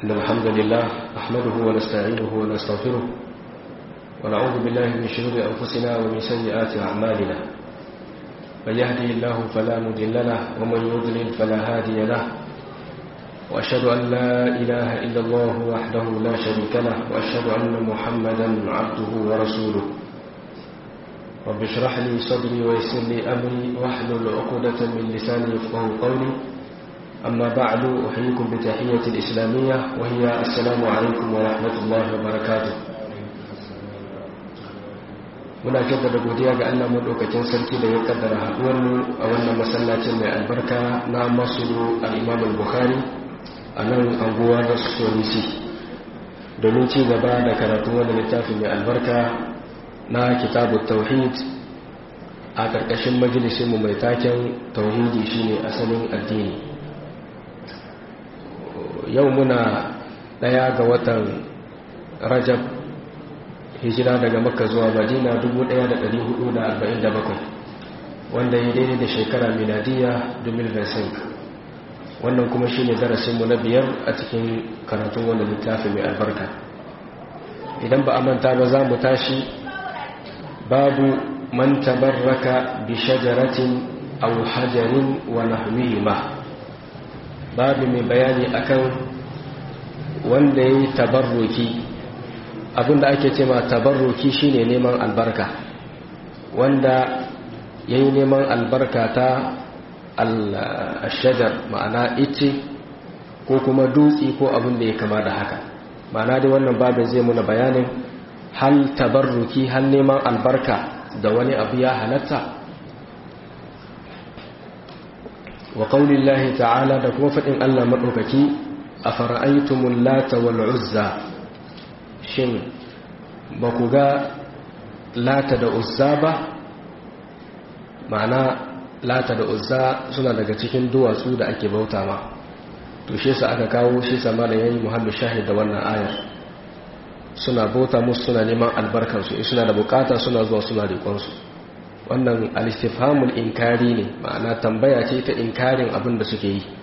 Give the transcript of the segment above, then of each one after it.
إن الحمد لله نحمده ونستعينه ونستغفره ونعوذ بالله من شرور أنفسنا ومن سيئات أعمالنا من يهدي الله فلا مضل له ومن يضلل فلا هادي له وأشهد أن لا إله إلا الله وحده لا شريك له وأشهد أن محمدا عبده ورسوله رب اشرح لي صدري ويسر لي أمري واحلل عقدة من لساني يفقه قولي أما بعد أحييكم بتحية الإسلامية وهي السلام عليكم ورحمة الله وبركاته muna jaddada godiya ga Allah madaukakin sarki da ya kaddara haduwar mu a wannan masallacin mai albarka na Masjidu al-Imam al-Bukhari a nan anguwa da Sonisi domin ci gaba da karatu wannan littafin mai albarka na Kitabut Tauhid a karkashin majalisin mu mai taken tauhidi shine asalin addini yau muna daya ga watan Rajab hijira daga makka zuwa madina 1447 wanda ya daidai da shekara miladiya 2025 wannan kuma shi ne darasinmu na biyar a cikin karatun wanda littafi mai albarka idan ba a manta ba za mu tashi babu man tabarraka bi shajaratin aw hajarin wa nahwihima babu mai bayani akan wanda ya yi tabarruki abinda ake ce ma tabarruki shine neman albarka wanda ya yi neman albarka ta al-shajar ma'ana ice ko kuma dutse ko abin da ya kama da haka ma'ana dai wannan babin zai muna bayanin hal tabarruki hal neman albarka da wani abu ya halatta wa qaulillahi ta'ala da kuma faɗin Allah maɗaukaki a fara'aitumul lata wal uzza shin ba ku ga lata da uzza ba ma'ana lata da uzza suna daga cikin duwatsu da ake bauta ma to shi sa aka kawo shi sama da yayi muhammad shahid da wannan ayar suna bauta musu suna neman albarkansu in suna da bukata suna zuwa suna rikonsu wannan alistifhamul inkari ne ma'ana tambaya ce ta inkarin abin da suke yi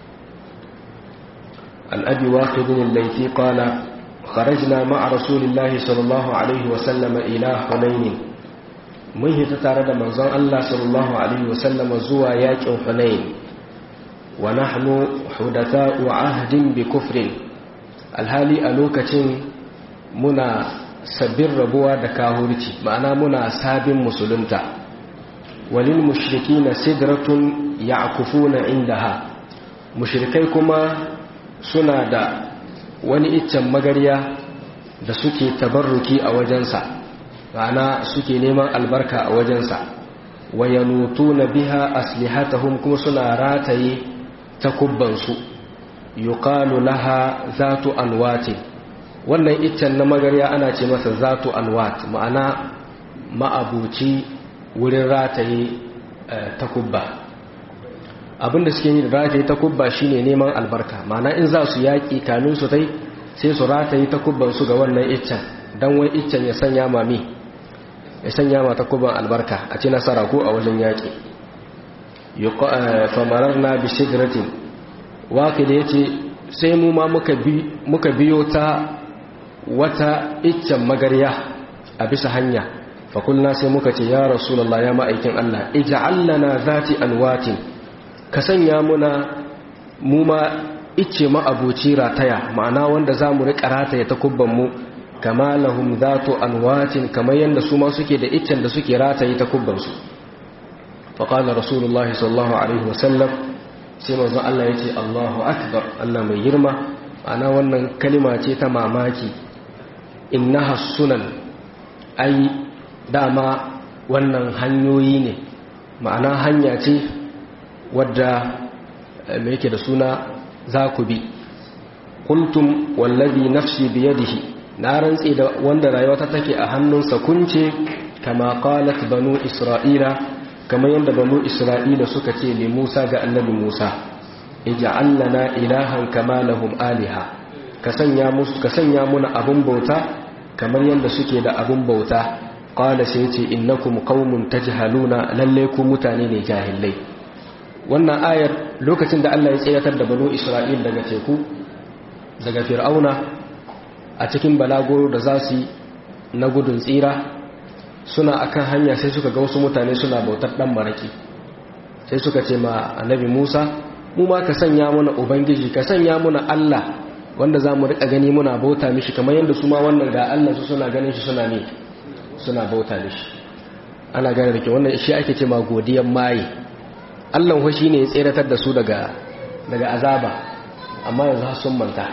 an abi waqidin laifi qala خرجنا مع رسول الله صلى الله عليه وسلم إلى حنين mun hita tare da manzon Allah sallallahu alaihi wasallam zuwa yakin Hunain wa nahnu hudatha'u ahdin bi kufrin alhali a lokacin muna sabbin rabuwa da kahurci ma'ana muna sabin musulunta walil mushrikina sidratun ya'kufuna indaha mushrikai kuma suna da wani iccen magarya da suke tabarruki a wajensa ma'ana suke neman albarka a wajensa wa yanutuna biha aslihatahum kuma suna rataye takubbansu yuqalu laha zatu anwati wannan iccen na magarya ana ce masa zatu anwat ma'ana ma'abuci wurin rataye takubba abinda suke yi da rataye takubba shine neman albarka ma'ana in za su yaƙi kamin su tai sai su rataye takubbansu ga wannan iccen don wai iccen ya sanya mami ya sanya ma takubban albarka a ci nasara ko a wajen yaƙi famarar na bisidratin waƙi da ya ce sai mu ma muka biyo ta wata iccen magarya a bisa hanya fakulna sai muka ce ya rasulallah ya ma'aikin Allah ija'allana zati alwatin ka sanya muna mu ma icce ma'abuci rataya ma'ana wanda za mu riƙa rataya ta kubbanmu kama lahum zatu anwatin kamar yadda su ma suke da iccen da suke rataye ta kubbansu faƙala rasulullah sallallahu alaihi wasallam sai manzo Allah ya ce Allahu akbar Allah mai girma ma'ana wannan kalima ce ta mamaki innaha sunan ai dama wannan hanyoyi ne ma'ana hanya ce wadda mai yake da suna za ku bi kultum wallazi nafsi biyadihi na rantse da wanda rayuwata take a hannunsa kunce kama qalat banu isra'ila kamar yadda banu isra'ila suka ce li Musa ga annabi Musa ij'al lana ilahan kama lahum aliha ka sanya musu ka sanya muna abun bauta kamar yadda suke da abun bauta qala sai ce innakum qaumun tajhaluna lalle ku mutane ne jahilai wannan ayar lokacin da Allah ya tsayatar da banu Isra'il daga teku daga fir'auna a cikin balagoro da za su yi na gudun tsira suna akan hanya sai suka ga wasu mutane suna bautar dan maraki sai suka ce ma annabi Musa mu ma ka sanya mana ubangiji ka sanya mana Allah wanda za mu rika gani muna bauta mishi kamar yadda su ma wannan ga Allah su suna ganin shi suna ne suna bauta mishi ana gane da ke wannan shi ake ce ma godiyan maye Allah ho shine ya tseratar da su daga daga azaba amma yanzu har sun manta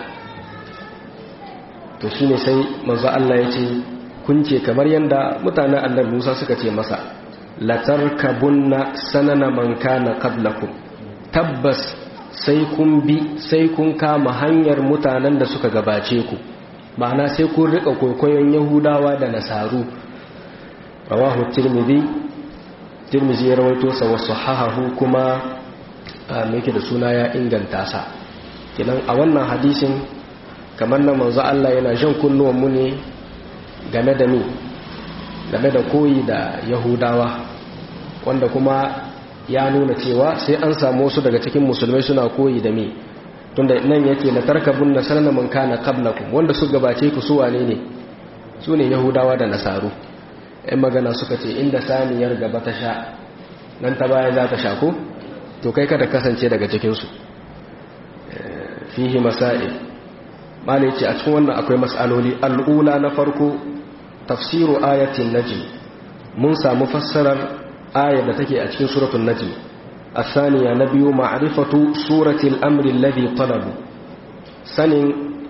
to shine sai manzo Allah ya ce kun ce kamar yadda mutanen annabi Musa suka ce masa latarkabunna sanana man kana qablakum tabbas sai kun bi sai kun kama hanyar mutanen da suka gabace ku ma'ana sai kun rika kwaikwayon yahudawa da nasaru rawahu tirmidhi tirmidhi ya rawaito sa wa sahahahu kuma yake da suna ya inganta sa kinan a wannan hadisin kamar nan manzo Allah yana jan kunnuwan mu ne game da ni game da koyi da yahudawa wanda kuma ya nuna cewa sai an samu wasu daga cikin musulmai suna koyi da me tunda nan yake la tarkabun na sanana man kana qablakum wanda su gabace ku su wane ne su ne yahudawa da nasaru ɗan magana suka ce inda saniyar gaba ta sha nan ta baya za ta sha ko to kai kada kasance daga cikin su fihi masail malai ce a cikin wannan akwai mas'aloli al'ula na farko tafsiru ayatin najm mun samu fassarar ayar da take a cikin suratul najm الثانية نبي معرفة سورة الأمر الذي طلبوا sanin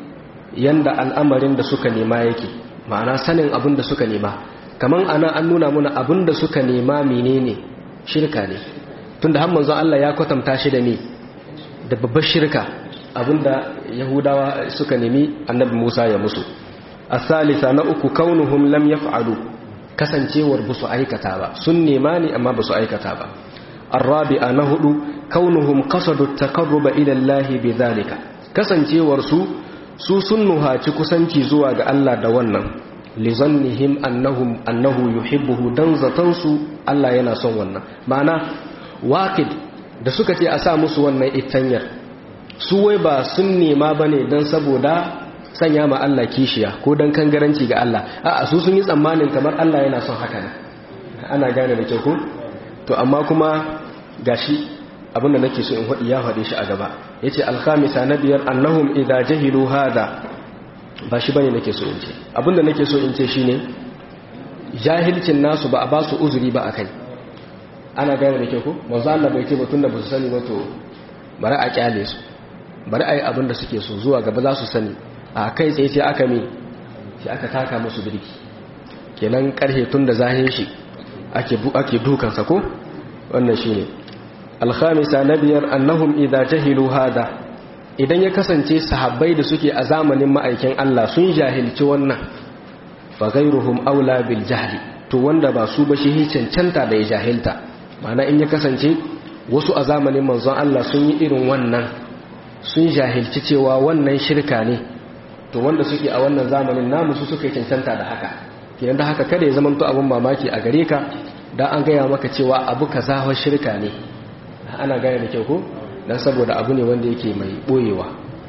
yanda al'amarin da suka nema yake ma'ana sanin abin da suka nema kaman ana an nuna muna abin da suka nema menene shirka ne tunda har manzon Allah ya kwatanta shi da me da babbar shirka abinda yahudawa suka nemi annabi Musa ya musu asalisa na uku kaunuhum lam yaf'alu kasancewar ba su aikata ba sun nema ne amma ba su aikata ba الرابعة نهد كونهم قصدوا التقرب إلى الله بذلك كسنجيور سو su sun nuhaci kusanci zuwa ga Allah da wannan lizannihim annahum annahu yuhibbuhu dan zatansu Allah yana son wannan ma'ana waqid da suka ce a sa musu wannan itanyar su wai ba sun nema bane dan saboda sanya ma Allah kishiya ko dan kangaranci ga Allah a'a su sun yi tsammanin kamar Allah yana son haka ne ana gane da kyau ko to amma kuma gashi abinda nake so in faɗi ya faɗe shi a gaba yace alkhamisa na biyar annahum idza jahilu hada ba shi bane nake so in ce abinda nake so in ce shine jahilcin nasu ba a ba su uzuri ba akai ana gane da ke ko manzo Allah bai ce ba tunda ba su sani ba to bari a kyale su bari a yi abin da suke so zuwa gaba za su sani a kai tsaye sai aka me sai aka taka musu birki kenan karhe tun da zahin shi ake ake dukansa ko wannan shine alkhamisa na biyar annahum idza jahilu hada idan ya kasance sahabbai da suke a zamanin ma'aikin Allah sun jahilci wannan fa ghayruhum aula bil jahli to wanda ba su ba shi cancanta da ya jahilta ma'ana in ya kasance wasu a zamanin manzon Allah sun yi irin wannan sun jahilci cewa wannan shirka ne to wanda suke a wannan zamanin namu su suka cancanta da haka kenan da haka kada ya zama to abun mamaki a gare ka dan an gaya maka cewa abu kaza wa shirka ne ana gaya da kyau ko dan saboda abu ne wanda yake mai boyewa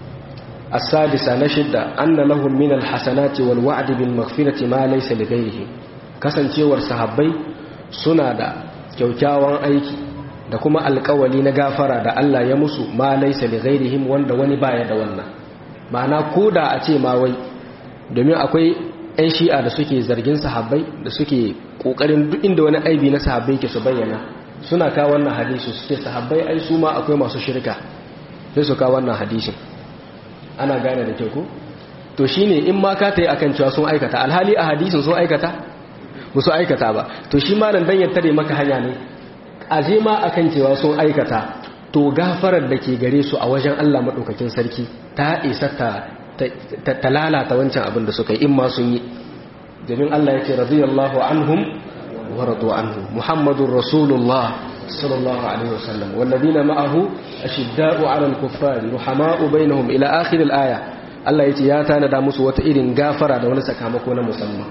as-sadisa na shidda anna lahum min al-hasanati wal wa'd bil maghfirati ma laysa li ghayrihim kasancewar sahabbai suna da kyaukyawan aiki da kuma alkawali na gafara da Allah ya musu ma laysa li ghayrihim wanda wani baya da wannan ma'ana koda a ce ma wai domin akwai 'yan shi'a da suke zargin sahabbai da suke kokarin duk inda wani aibi na sahabbai ke su bayyana suna kawo wannan hadisi suke sahabbai ai su ma akwai masu shirka sai su kawo wannan hadisin ana gane da kyau ko to shine in ma ka tayi akan cewa sun aikata alhali a hadisin sun aikata ba su aikata ba to shi ma nan dan ya tare maka hanya ne aje ma akan cewa sun aikata to gafarar da ke gare su a wajen Allah madaukakin sarki ta isa ta ta lalata wancan abin da suka yi in ma sun yi domin Allah ya ce radiyallahu anhum wa radu anhu muhammadur rasulullah sallallahu alaihi wasallam walladina ma'ahu ashidda'u 'ala al-kuffari ruhama'u bainahum ila akhir al-aya Allah ya ce ya tanada musu wata irin gafara da wani sakamako na musamman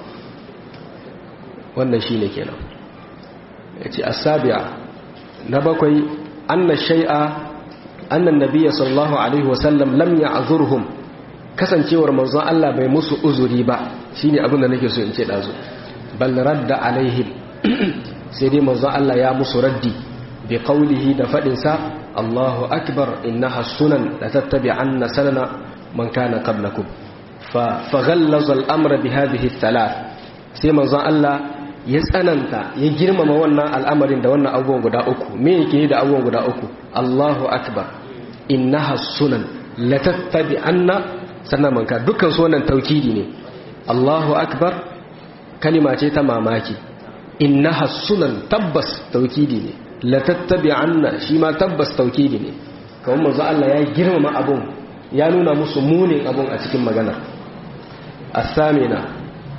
wannan shine kenan yace as-sabi'a na bakwai anna shay'a anna an-nabiy sallallahu alaihi wasallam lam ya'zurhum kasancewar manzon Allah bai musu uzuri ba shine abin da nake so in ce dazu bal radda alaihim sai dai manzon Allah ya musu raddi bi qawlihi da fadin sa Allahu akbar innaha sunan la tattabi'anna sanana man kana qablakum fa faghallaza al-amra bi hadhihi thalath sai manzon Allah ya tsananta ya girmama wannan al'amarin da wannan abubuwan guda uku me yake da abubuwan guda uku Allahu akbar innaha sunan la tattabi'anna sannan manka dukkan su wannan taukidi ne Allahu akbar kalima ce ta mamaki innaha sunan tabbas taukidi ne la tattabi'anna shi ma tabbas taukidi ne kawai manzo Allah ya girmama abun ya nuna musu munin abun a cikin magana asamina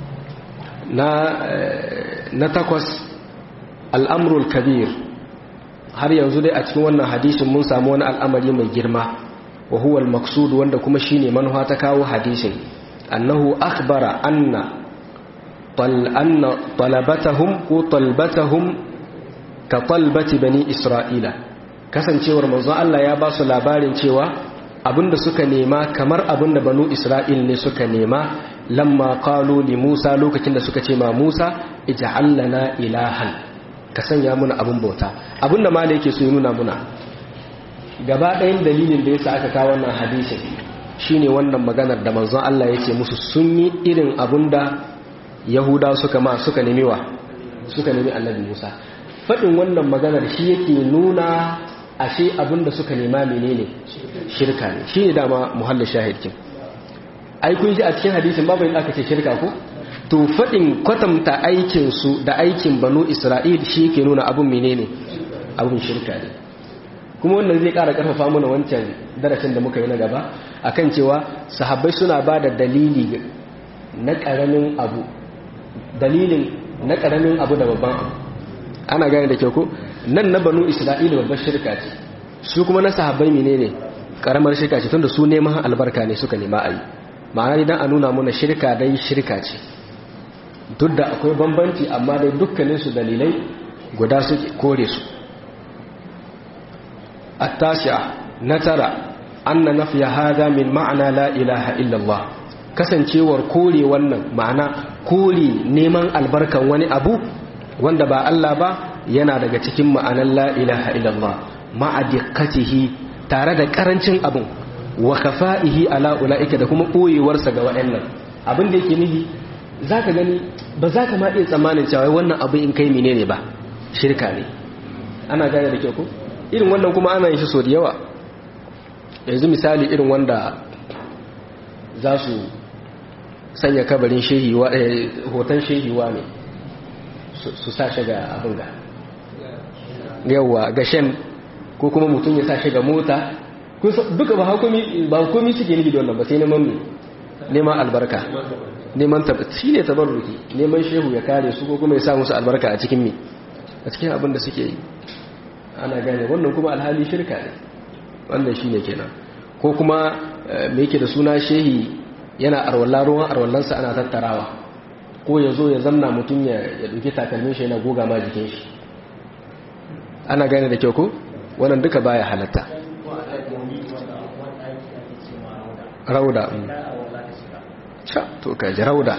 na na takwas al'amrul kabir har yanzu dai a cikin wannan hadisin mun samu wani al'amari mai girma wa huwa al-maqsud wanda kuma shine manufa ta kawo hadisin annahu akhbara anna tal anna talabatahum ko talbatahum ka talbati bani isra'ila kasancewar manzon Allah ya ba su labarin cewa abinda suka nema kamar abinda banu isra'il ne suka nema lamma qalu li Musa lokacin da suka ce ma Musa ij'al lana ilahan ka sanya muna abin bauta abinda malai yake so ya nuna muna gaba ɗayan dalilin da yasa aka kawo wannan hadisin shine wannan maganar da manzon Allah yake musu sun yi irin abinda Yahuda suka ma suka nemi wa suka nemi Annabi Musa faɗin wannan maganar shi yake nuna ashe abinda suka nema menene shirka ne shine dama muhallin shahidkin ai kun ji a cikin hadisin babu inda aka ce shirka ko to faɗin kwatanta aikinsu da aikin banu isra'il shi ke nuna abin menene abin shirka ne kuma wannan zai ƙara ƙarfafa mana wancan darasin da muka yi na gaba akan cewa sahabbai suna ba da dalili na ƙaramin abu dalilin na ƙaramin abu da babban abu ana gane da kyau ko nan na banu isra'il babbar shirka ce su kuma na sahabbai menene ƙaramar shirka ce tunda su neman albarka ne suka nema a yi ma'ana idan a nuna mana shirka dai shirka ce duk da akwai bambanci amma dai dukkaninsu dalilai guda suke kore su attasi'a na tara anna nafiya hada min ma'ana la ilaha illallah kasancewar kore wannan ma'ana kore neman albarkan wani abu wanda ba Allah ba yana daga cikin ma'anar la ilaha illallah ma'adiqatihi tare da karancin abun wa kafa'ihi ala ula'ika da kuma koyewarsa ga waɗannan abin da yake nufi zaka gani ba za ka ma iya tsammanin cewa wannan abu in kai menene ba shirka ne ana gane da kyau ko irin wannan kuma ana yin shi so da yawa yanzu misali irin wanda za su sanya kabarin shehiwa hoton shehiwa ne su sa shi ga abin ga yawa ga shen ko kuma mutum ya sa shi ga mota duka ba hukumi ba hukumi suke nufi da wannan ba sai neman me neman albarka neman shi ne tabarruki neman shehu ya kare su ko kuma ya sa musu albarka a cikin me a cikin abin da suke yi ana gane wannan kuma alhali shirka ne wannan shine kenan ko kuma me yake da suna shehi yana arwalla ruwan arwallansa ana tattarawa ko ya zo ya zamna mutum ya ɗauki takalmin shi yana goga ma jikin shi ana gane da kyau ko wannan duka baya halatta rauda sha to ka ji rauda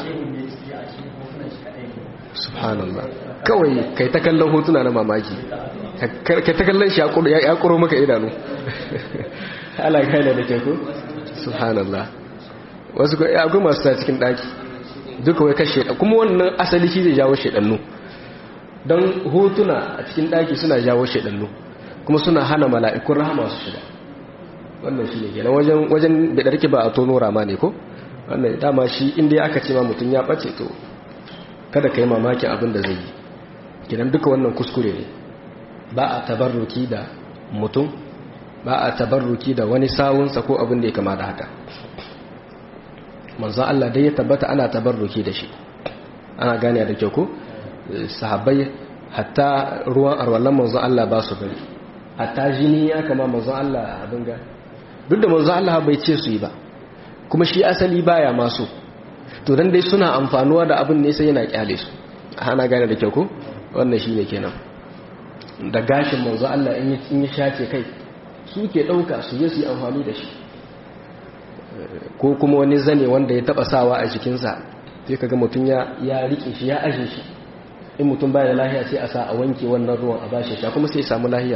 subhanallah kawai kai ta kallon hotuna na mamaki kai ta kallon shi ya kuro maka idanu ala gane da ke ku subhanallah wasu ko ya masu ta cikin daki duka wai kashe kuma wannan asali shi zai jawo shedannu don hotuna a cikin daki suna jawo shedannu kuma suna hana mala'ikun rahama su shiga wannan shi ne kenan wajen wajen bidarki ba a tono rama ne ko wannan dama shi inda aka ce ma mutum ya bace to kada ka yi mamakin abin da zai yi kidan duka wannan kuskure ne ba a tabarruki da mutum ba a tabarruki da wani sawunsa ko abin da ya kama da haka manzan Allah dai ya tabbata ana tabarruki da shi ana gane da kyau ko sahabbai hatta ruwan arwallon manzan Allah ba su bari hatta jini ya kama manzan Allah abin ga duk da manzan Allah bai ce su yi ba kuma shi asali baya masu to dan dai suna amfanuwa da abin ne sai yana kyale su ana gane da kyau ko wannan shine kenan da gashin manzo Allah in yi shace kai su ke dauka su je su yi amfani da shi ko kuma wani zane wanda ya taba sawa a jikinsa sai kaga mutum ya ya rike shi ya aje shi in mutum baya da lahiya sai a sa a wanke wannan ruwan a bashi sha kuma sai ya samu lahiya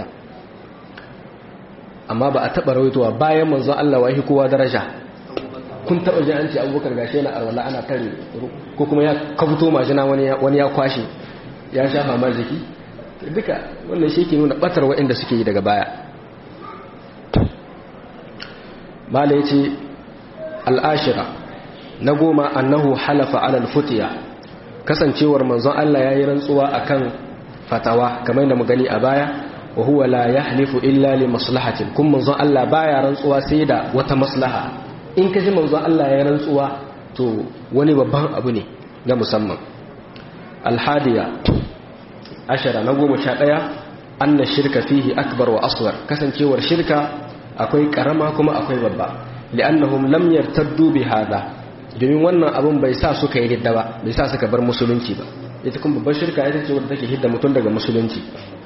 amma ba a taba rawaitowa bayan manzon Allah wahi kowa daraja kun taba ji an ce abubakar gashi yana arwala ana tare ko kuma ya kabuto majina wani ya kwashe ya shafa ma jiki duka wannan shi ke nuna batar waɗanda suke yi daga baya mala ya ce al'ashira na goma annahu halafa alal futiya kasancewar manzon Allah ya yi rantsuwa a kan fatawa kamar da mu gani a baya wa huwa la yahlifu illa li maslahatin kun manzon Allah baya rantsuwa sai da wata maslaha in ka ji manzon Allah ya rantsuwa to wani babban abu ne na musamman alhadiya ashara na goma sha ɗaya anna shirka fihi akbar wa aswar kasancewar shirka akwai karama kuma akwai babba li'annahum lam yartaddu bi hada domin wannan abun bai sa suka yi ridda ba bai sa suka bar musulunci ba ita kuma babbar shirka ita ce wadda take hidda mutum daga musulunci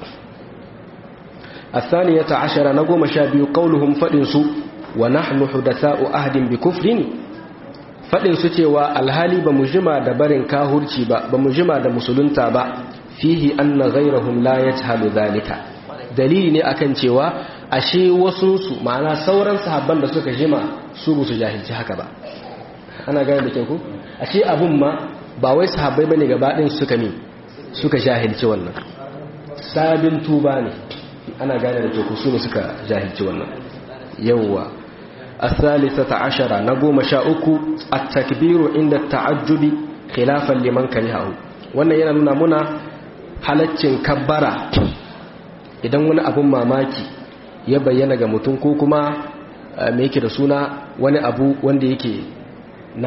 الثانية عشر نقوم شابي قولهم فدنسوا ونحن حدثاء أهد بكفر فدنسوا تيوى الهالي بمجمع دبرن كاهرشي بمجمع دمسلنتا با fihi anna ghayrahum la yajhalu dhalika dalili ne akan cewa ashe wasu su ma'ana sauran sahabban da suka jima su bu su jahilci haka ba ana gane da ke ku ashe abun ma ba wai sahabbai bane gaba din suka mi suka jahilci wannan sabin tuba ne ana gane da ke ku su ne suka jahilci wannan yawwa الثالثة عشرة نقوم شاؤكو التكبير عند التعجب خلافا لمن كرهه wannan yana nuna muna halaccin kabbara idan wani abun mamaki ya bayyana ga mutum ko kuma me yake da suna wani abu wanda yake na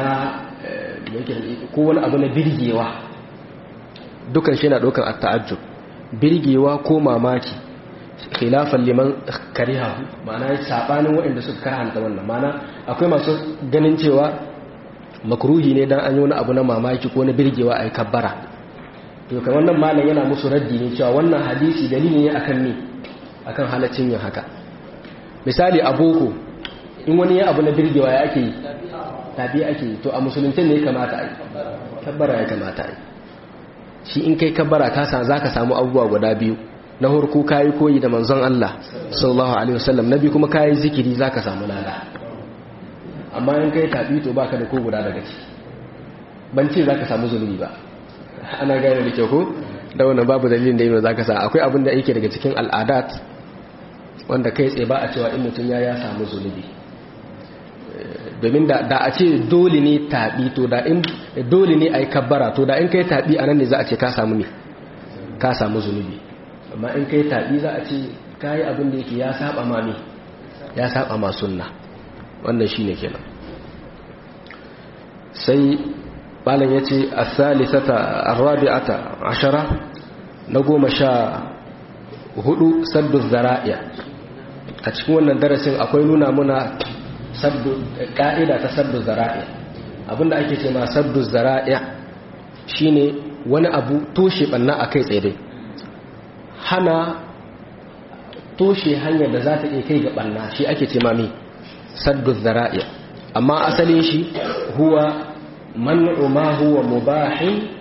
ko wani abu na birgewa dukan shi na ɗaukar at-ta'ajjub birgewa ko mamaki khilafan liman kariha ma'ana sabanin waɗanda suka karanta wannan ma'ana akwai masu ganin cewa makruhi ne dan an yi wani abu na mamaki ko na birgewa a yi kabbara to kan wannan malam yana musu raddi ne cewa wannan hadisi dalili ne akan ni akan halaccin yin haka misali a boko in wani ya abu na birgewa ya ake yi tabi ake yi to a musulunci ne ya kamata a yi kabbara ya kamata a yi shi in kai kabbara ka sa zaka samu abubuwa guda biyu na harko kayi koyi da manzon Allah sallallahu alaihi wasallam nabi kuma kayi zikiri zaka samu lada amma in kai tabi to baka da ko guda daga ciki ban ce zaka samu zunubi ba ana gane da kyau ko da wannan babu dalilin da yi za ka sa akwai abin da yake daga cikin al'adat wanda kai tsaye ba a cewa in mutum ya ya samu zunubi domin da a ce dole ne taɓi to da in dole ne a yi kabbara to da in kai taɓi a nan ne za a ce ka samu ne ka samu zunubi amma in kai taɓi za a ce ka yi abin da yake ya saba ma ne ya saba ma sunna wannan shi ne kenan sai malam ya ce a salisata arrabi'ata ashara na goma sha hudu saddu zara'iya a cikin wannan darasin akwai nuna muna ka'ida ta saddu zara'iya abinda ake ce ma saddu zara'iya shine wani abu toshe banna a kai tsaye hana toshe hanyar da za ta iya kai ga banna shi ake ce ma mi saddu zara'iya amma asalin shi huwa منع ما هو مباح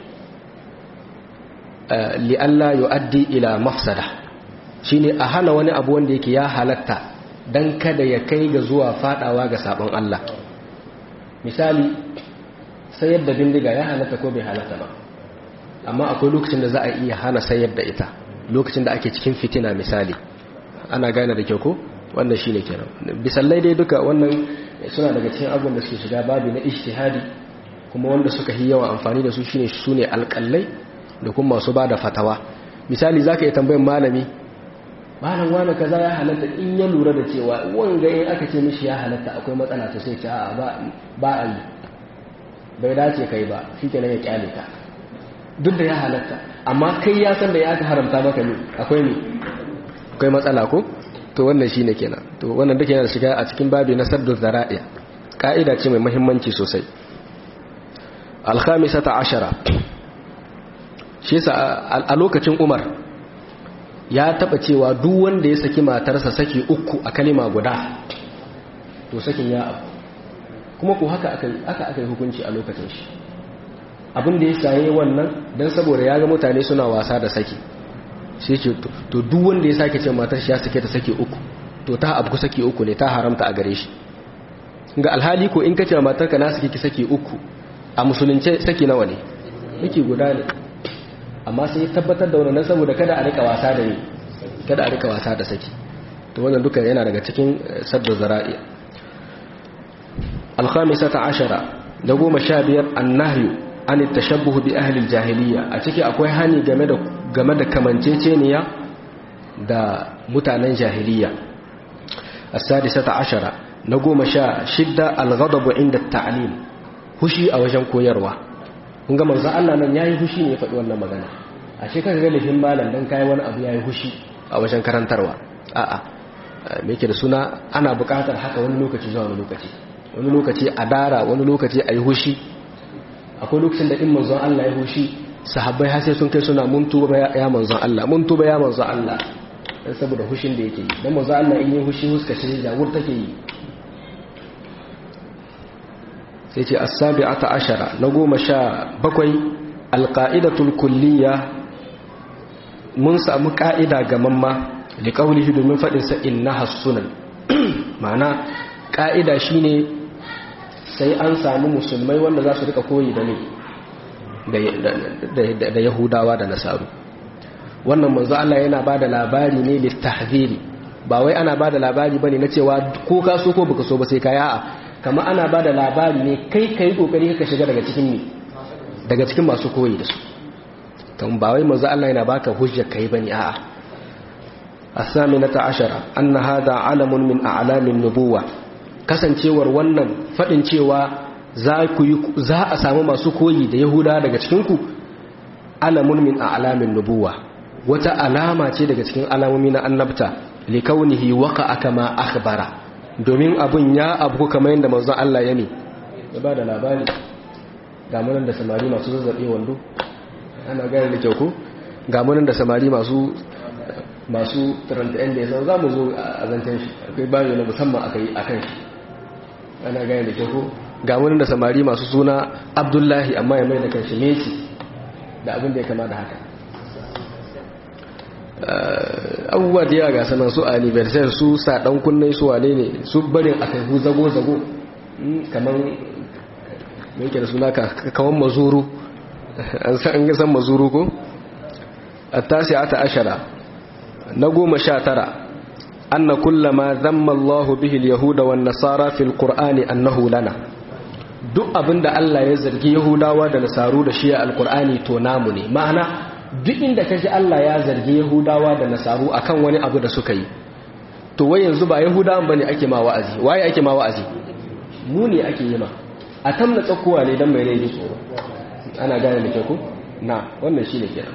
لئلا يؤدي الى مفسده shine a hana wani abu wanda yake ya halatta dan kada ya kai ga zuwa fadawa ga sabon Allah misali sayar da bindiga ya halatta ko bai halatta ba amma akwai lokacin da za a iya hana sayar da ita lokacin da ake cikin fitina misali ana gane da kyau ko wannan shine kenan bisallai dai duka wannan suna daga cikin abubuwan da suke shiga babu na ijtihadi kuma wanda suka yi yawan amfani da su shine su ne alƙallai da kuma masu ba da fatawa misali za ka yi tambayin malami malam wani kaza ya halatta in ya lura da cewa wanga in aka ce mishi ya halatta akwai matsala to sai ce a ba a yi bai dace kai ba shi kenan ya kyale ka duk da ya halatta amma kai ya san da ya aka haramta maka ne akwai ne akwai matsala ko to wannan shine kenan to wannan duka yana shiga a cikin babi na saddu zara'iya ka'ida ce mai muhimmanci sosai alkhamisata ashara shi yasa a lokacin umar ya taba cewa duk wanda ya saki matarsa saki uku a kalima guda to sakin ya abu kuma ko haka aka aka aka yi hukunci a lokacin shi abin da ya saye wannan dan saboda ya ga mutane suna wasa da saki sai ce to duk wanda ya sake ce matar shi ya sake ta sake uku to ta abu sake uku ne ta haramta a gare shi ga alhali ko in ka ce matar ka na sake ki sake uku a musulunce sake nawa ne yake guda ne amma sai ya tabbatar da wannan saboda kada a rika wasa da ni kada a rika wasa da saki to wannan duka yana daga cikin sadda zara'i al-khamisata ashara da goma sha biyar annahyu an tashabbuhu bi ahli al-jahiliya a ciki akwai hani game da game da kamanceceniya da mutanen jahiliya as-sadisata ashara na goma sha shidda al-ghadabu inda at-ta'lim hushi a wajen koyarwa kun ga manzo Allah nan yayi hushi ne ya faɗi wannan magana a ce kaga galifin malam dan kai wani abu yayi hushi a wajen karantarwa a'a me yake da suna ana buƙatar haka wani lokaci zuwa wani lokaci wani lokaci a dara wani lokaci ayi hushi akwai lokacin da in manzon Allah ya hushi sahabbai har sai sun kai suna mun tuba ya manzon Allah mun tuba ya manzon Allah dan saboda hushin da yake yi dan manzon Allah in yi hushi huska shi jawur take yi sai ce as-sabi'ata ashara na goma sha bakwai alqa'idatul kulliyya mun samu ka'ida ga mamma li qawlihi domin fadin sa innaha sunan ma'ana ka'ida shine sai an samu musulmai wanda za su rika koyi da ne da yahudawa da nasaru wannan manzo Allah yana bada labari ne littahdhiri ba wai ana bada labari bane na cewa ko ka so ko baka so ba sai ka ya'a kama ana ba da labari ne kai ka yi ƙoƙari ka shiga daga cikin ne daga cikin masu koyi da su kan ba wai manzo Allah yana baka hujjar kai bane a'a as-saminata ashara anna hadha alamun min a'lamin nubuwa kasancewar wannan fadin cewa za ku yi za a samu masu koyi da yahuda daga cikin ku alamun min a'lamin nubuwa wata alama ce daga cikin alamomi na annabta likaunihi waqa'a kama akhbara domin abun ya abu kamar yadda manzon Allah ya ne ya ba da labari ga munan da samari masu zazzabe wando ana gane da kyau ko ga munan da samari masu masu taranta yan da ya za mu zo a zantan shi akwai bayo na musamman aka yi a kan shi ana gane da kyau ko ga munan da samari masu suna abdullahi amma ya mai da kan shi meci da abin da ya kama da haka abubuwa da yawa ga sanan su anniversary su saɗan kunnen su wane ne su barin a kai zago-zago kamar mai ke da suna kawan mazuru an san san mazuru ko a tasi ata ashara na goma sha tara anna kullama zamma Allahu bihi yahuda wan nasara fil qur'ani annahu lana duk abinda Allah ya zargi yahudawa da nasaru da shi a alqur'ani to namu ne ma'ana duk inda ka ji Allah ya zargi Yahudawa da Nasaru akan wani abu da suka yi to wai yanzu ba Yahudawan bane ake ma wa'azi waye ake ma wa'azi mu ne ake yi ma a tamna tsakuwa ne dan mai rai tsoro ana gane da ku na wannan shine kenan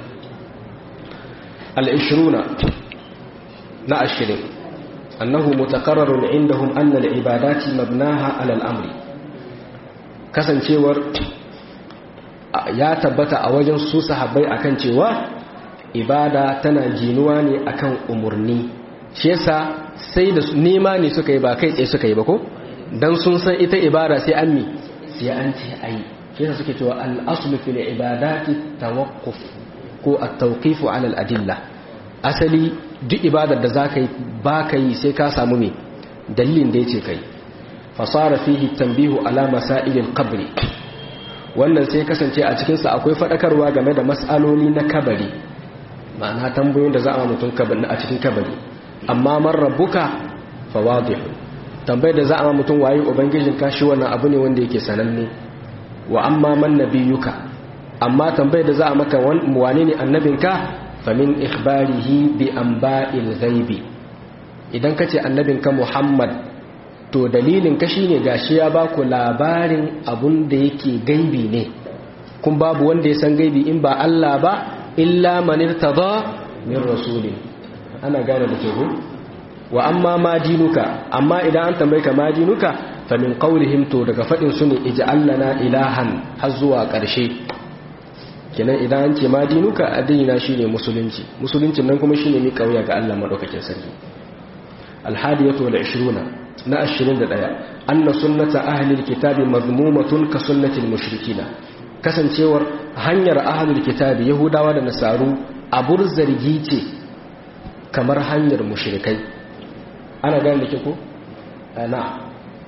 al-20 na 20 annahu mutaqarrarun indahum anna al-ibadati mabnaha ala al-amri kasancewar ya tabbata a wajen su sahabbai akan cewa ibada tana ginuwa ne akan umurni shi yasa sai da nema ne suka yi ba kai tsaye suka yi ba ko dan sun san ita ibada sai an mi sai an ce ayi shi yasa suke cewa al-aslu fil ibadati tawaqquf ko at-tawqif ala al-adilla asali duk ibadar da zaka yi ba ka yi sai ka samu me dalilin da yace kai fasara fihi tanbihu ala masailil qabri wannan sai kasance a cikinsa akwai faɗakarwa game da matsaloli na kabari ma'ana tambayoyin da za a mutum a cikin kabari amma man rabbuka fawadihu tambayar da za a mutum waye ubangijin kashi wannan abu ne wanda yake sananne wa amma man nabiyuka amma tambayar da za a maka wane ne annabinka famin ikhbarihi bi anba'il ghaibi idan kace annabinka Muhammad to dalilin ka shine gashi ya baku labarin abun da yake gaibi ne kun babu wanda ya san gaibi in ba Allah ba illa man irtada min rasulin ana gane da kehu wa amma ma dinuka amma idan an tambaye ka ma dinuka fa min qawlihim to daga fadin su ne ij'al lana ilahan har zuwa karshe kenan idan an ce ma dinuka addini shine musulunci musuluncin nan kuma shine mi kauya ga Allah madaukakin sarki alhadiyatu wal 20 na 21 anna sunnata ahli alkitabi mazmumatun ka sunnati almushrikina kasancewar hanyar ahli alkitabi yahudawa da nasaru abur zargi ce kamar hanyar mushrikai ana gane da ke ko na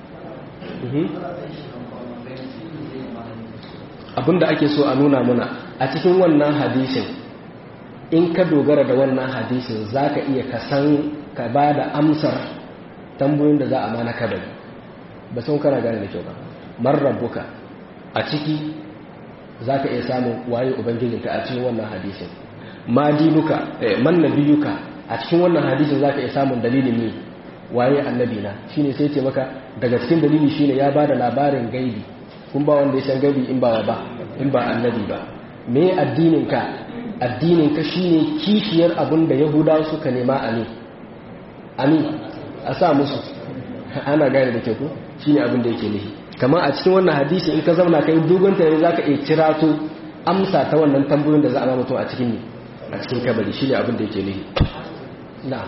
abinda ake so a nuna muna a cikin wannan hadisin in ka dogara da wannan hadisin za ka iya kasan ka ba da amsar tambayoyin da za a mana kabari ba sun kana gane da kyau ba marrabuka a ciki za ka iya samun waye ubangijinka a cikin wannan hadisin ma dinuka man nabiyuka a cikin wannan hadisin za ka iya samun dalilin ne waye annabina shine sai ce maka daga cikin dalili shine ya bada labarin gaibi kun ba wanda ya san gaibi in ba ba in ba annabi ba me addininka addininka shine kishiyar abin da yahudawa suka nema a ne ami a sa musu ana gane da ke ku shine abin da yake nihi kamar a cikin wannan hadisi in ka zauna kai dogon tare zaka iya cirato amsa ta wannan tambayoyin da za a mutum a cikin ne a cikin kabari shine abin da yake nihi na'am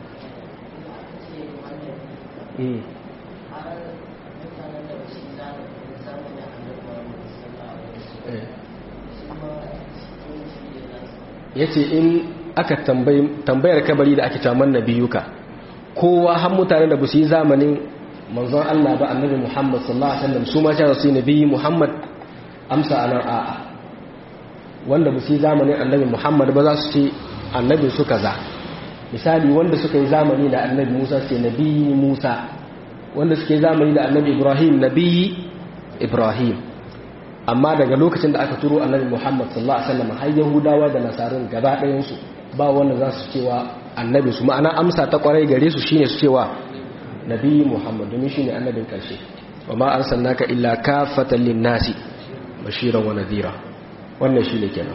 ya ce in aka tambayar kabari da ake caman na biyuka kowa har mutane da ba su yi zamanin manzon Allah ba annabi Muhammad sallallahu alaihi wasallam su ma cewa su yi nabi Muhammad amsa anan a'a wanda ba su yi zamanin annabi Muhammad ba za su ce annabi su kaza misali wanda suka yi zamani da annabi Musa sai nabi Musa wanda suke zamani da annabi Ibrahim nabi Ibrahim amma daga lokacin da aka turo annabi Muhammad sallallahu alaihi wasallam har Yahudawa da Nasarun gaba ɗayan su ba wanda za su cewa annabi su ma'ana amsa ta kwarai gare su shine su cewa nabi Muhammad domin shine annabin karshe wa ma arsalnaka illa kafatan lin-nasi bashiran wa nadhira wannan shine kenan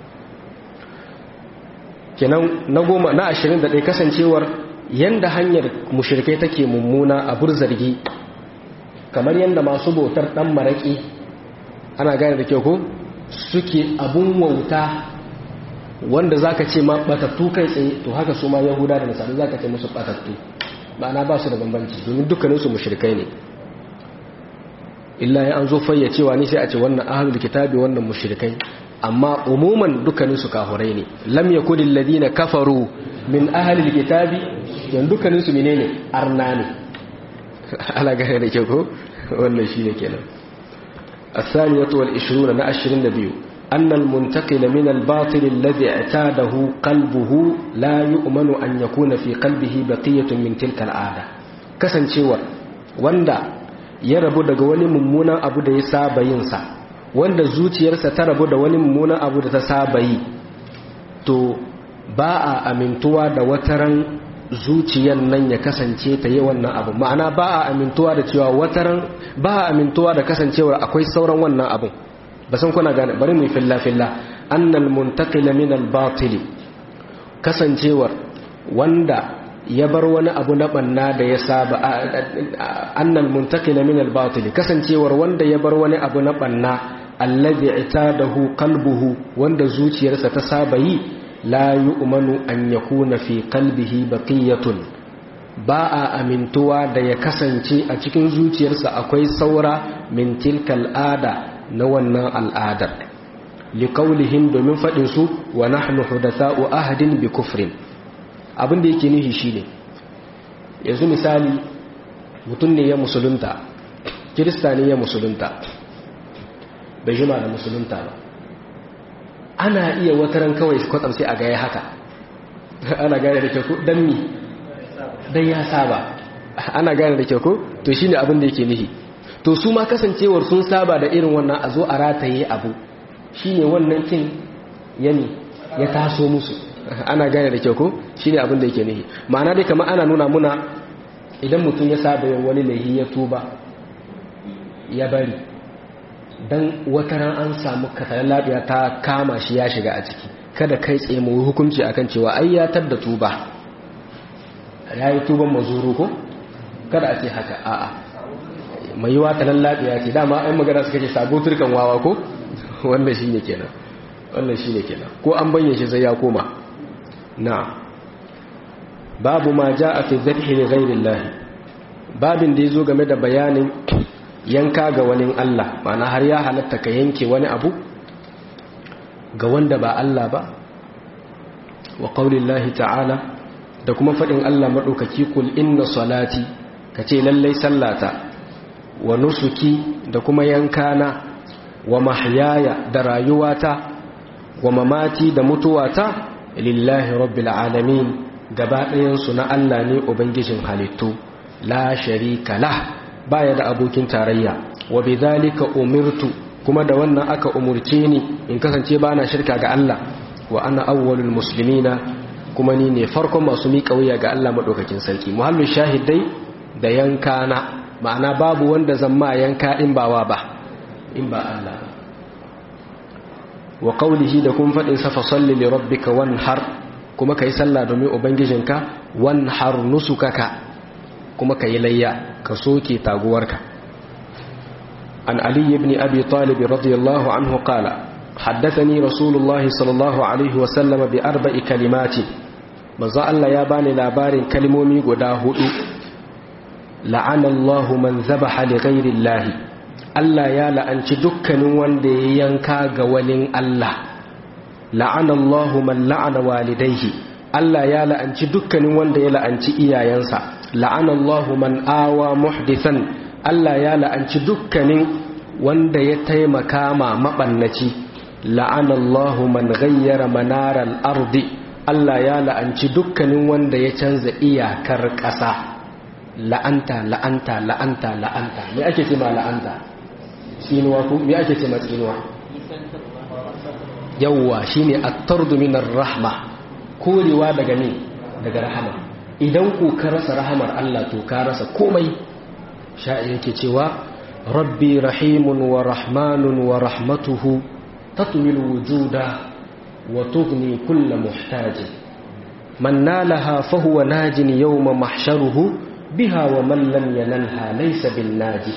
kenan na goma na 21 kasancewar yanda hanyar mushrikai take mummuna a burzargi kamar yanda masu bautar dan maraki ana gane da kyau ko suke abun wauta wanda zaka ce ma batattu kai tsaye to haka su ma yahuda da nasara zaka ce musu batattu ma'ana ba su da bambanci domin dukkanin su mushrikai ne illa ya an zo fayyacewa ne sai a ce wannan ahlul kitabi wannan mushrikai amma umuman dukkanin su kafurai ne lam yakunil ladina kafaru min ahlil kitabi yan dukkanin su menene arna ne ala gane da kyau ko wannan shine kenan الثانية والعشرون نأشرين نبيو أن المنتقل من الباطل الذي اعتاده قلبه لا يؤمن أن يكون في قلبه بقية من تلك العادة كسن شور واندا يربو دغ wani mummunan abu da ya saba yin sa wanda zuciyarsa ta rabu da wani mummunan abu da ta saba yi to ba a amintuwa da wataran zuciyar nan ya kasance ta yi wannan abu ma'ana ba a amintuwa da cewa wataran ba a amintuwa da kasancewar akwai sauran wannan abun ba san kuna gane bari mu filla filla annal muntaqila min al batil kasancewar wanda ya bar wani abu na banna da ya saba annal muntaqila min al batil kasancewar wanda ya bar wani abu na banna alladhi itadahu qalbuhu wanda zuciyarsa ta saba yi la yu'manu an yakuna fi qalbihi baqiyatun ba a amintuwa da ya kasance a cikin zuciyarsa akwai saura min tilkal ada na wannan al'adar liqaulihim domin fadin su wa nahnu hudatha'u ahadin bi kufrin abin da yake nihi shine yanzu misali mutum ne ya musulunta kirista ne ya musulunta bai jima da musulunta ba ana iya wataran kawai kwatsam sai a gaya haka ana gane da kyau don mi don ya saba ana gane da kyau ko to shi ne abin da yake nihi to su ma kasancewar sun saba da irin wannan a zo a rataye abu shi ne wannan kin yami ya taso musu ana gane da kyau ko shi ne abin da yake nihi ma'ana dai kamar ana nuna muna idan mutum ya saba yin wani laihi ya tuba ya bari don wata ran an samu kasarar lafiya ta kama shi ya shiga a ciki kada kai tsaye mu hukunci akan cewa ai ya tadda tuba ya yi tuban mazuru ko kada a ce haka a'a mai yiwa ta lafiya ce dama ai magana suka ce sabo turkan wawa ko wannan shine kenan wannan shine kenan ko an bayyana shi sai ya koma na babu ma jaa fi dhabhi li ghayri allah babin da ya zo game da bayanin yanka ga wani Allah ma'ana har ya halatta ka yanke wani abu ga wanda ba Allah ba wa qaulillahi ta'ala da kuma faɗin Allah maɗaukaki kul inna salati ka ce lallai sallata wa nusuki da kuma yankana wa mahyaya da rayuwata wa mamati da mutuwata lillahi rabbil alamin gaba ɗayansu na Allah ne ubangijin halittu la sharika la baya da abokin tarayya wa bidhalika umirtu kuma da wannan aka umurce ni in kasance bana shirka ga Allah wa ana awwalul muslimina kuma ni ne farkon masu miƙa wuya ga Allah madaukakin sarki muhallin shahidai da yankana ma'ana babu wanda zan ma yanka in ba wa ba in ba Allah wa qawlihi da kun fadin sa fa salli li rabbika wanhar kuma kai sallah domin ubangijinka wanhar nusukaka kuma kai layya ka soke taguwarka an ali ibn abi talib radiyallahu anhu qala حدثني رسول الله صلى الله عليه وسلم بأربع كلمات manzo Allah ya bani labarin kalmomi guda hudu la'ana Allah man zabaha li ghairi Allah Allah ya la'anci dukkanin wanda ya yanka ga wani Allah la'ana Allah man la'ana walidayhi Allah ya la'anci dukkanin wanda ya la'anci iyayensa la'ana Allah man awa muhdithan Allah ya la'anci dukkanin wanda ya taimaka ma mabannaci la'ana Allah man ghayyara manaral ardi Allah ya la'anci dukkanin wanda ya canza iyakar ƙasa la'anta la'anta la'anta la'anta me ake ce ma la'anta tsinuwa ko me ake ce ma tsinuwa yawwa shine at-tardu min rahma korewa daga ne daga rahama idan ku ka rasa rahamar Allah to ka rasa komai sha'i yake cewa rabbi rahimun wa rahmanun wa rahmatuhu tatwil wujuda وتغني كل محتاج من نالها فهو ناج يوم محشره بها ومن لم ينلها ليس بالناجي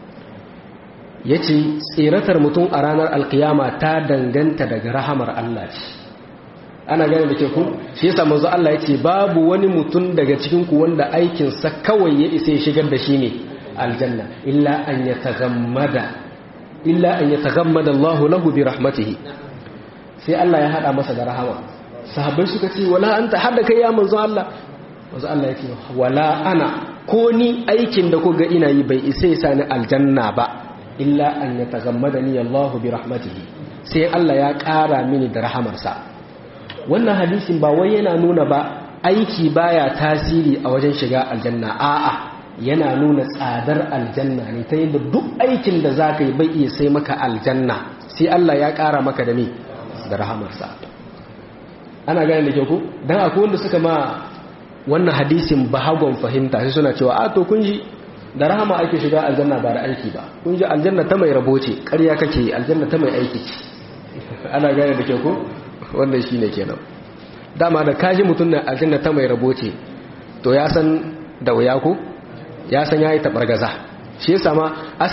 yace tsiratar mutum a ranar alkiyama ta danganta daga rahamar Allah ce ana gane da ke ku shi yasa manzo Allah yace babu wani mutum daga cikin ku wanda aikin sa kawai ya isa ya shigar da shi ne aljanna illa an yatagammada illa an yatagammada Allah lahu bi rahmatihi sai Allah ya hada masa da rahama sahabbai suka ce wala anta hada kai ya manzo Allah manzo Allah yake wala ana ko ni aikin da kuga ina yi bai isa ya sani aljanna ba illa an yatagammadani Allah bi rahmatihi sai Allah ya ƙara mini da rahamarsa wannan hadisin ba wai yana nuna ba aiki baya tasiri a wajen shiga aljanna a'a yana nuna tsadar aljanna ne ta yadda duk aikin da zaka yi bai iya sai maka aljanna sai Allah ya ƙara maka da me da rahamarsa ana gane da kyau ku don akwai wanda suka ma wannan hadisin bahagon fahimta sai suna cewa a to kun ji da rahama ake shiga aljanna ba da aiki ba kun ji aljanna ta mai rabo ce ƙarya kake aljanna ta mai aiki ce ana gane da kyau ku wannan shi ne kenan dama da kaji mutum na aljanna ta mai rabo ce to ya san da wuya ko ya san ya yi taɓargaza shi ya sama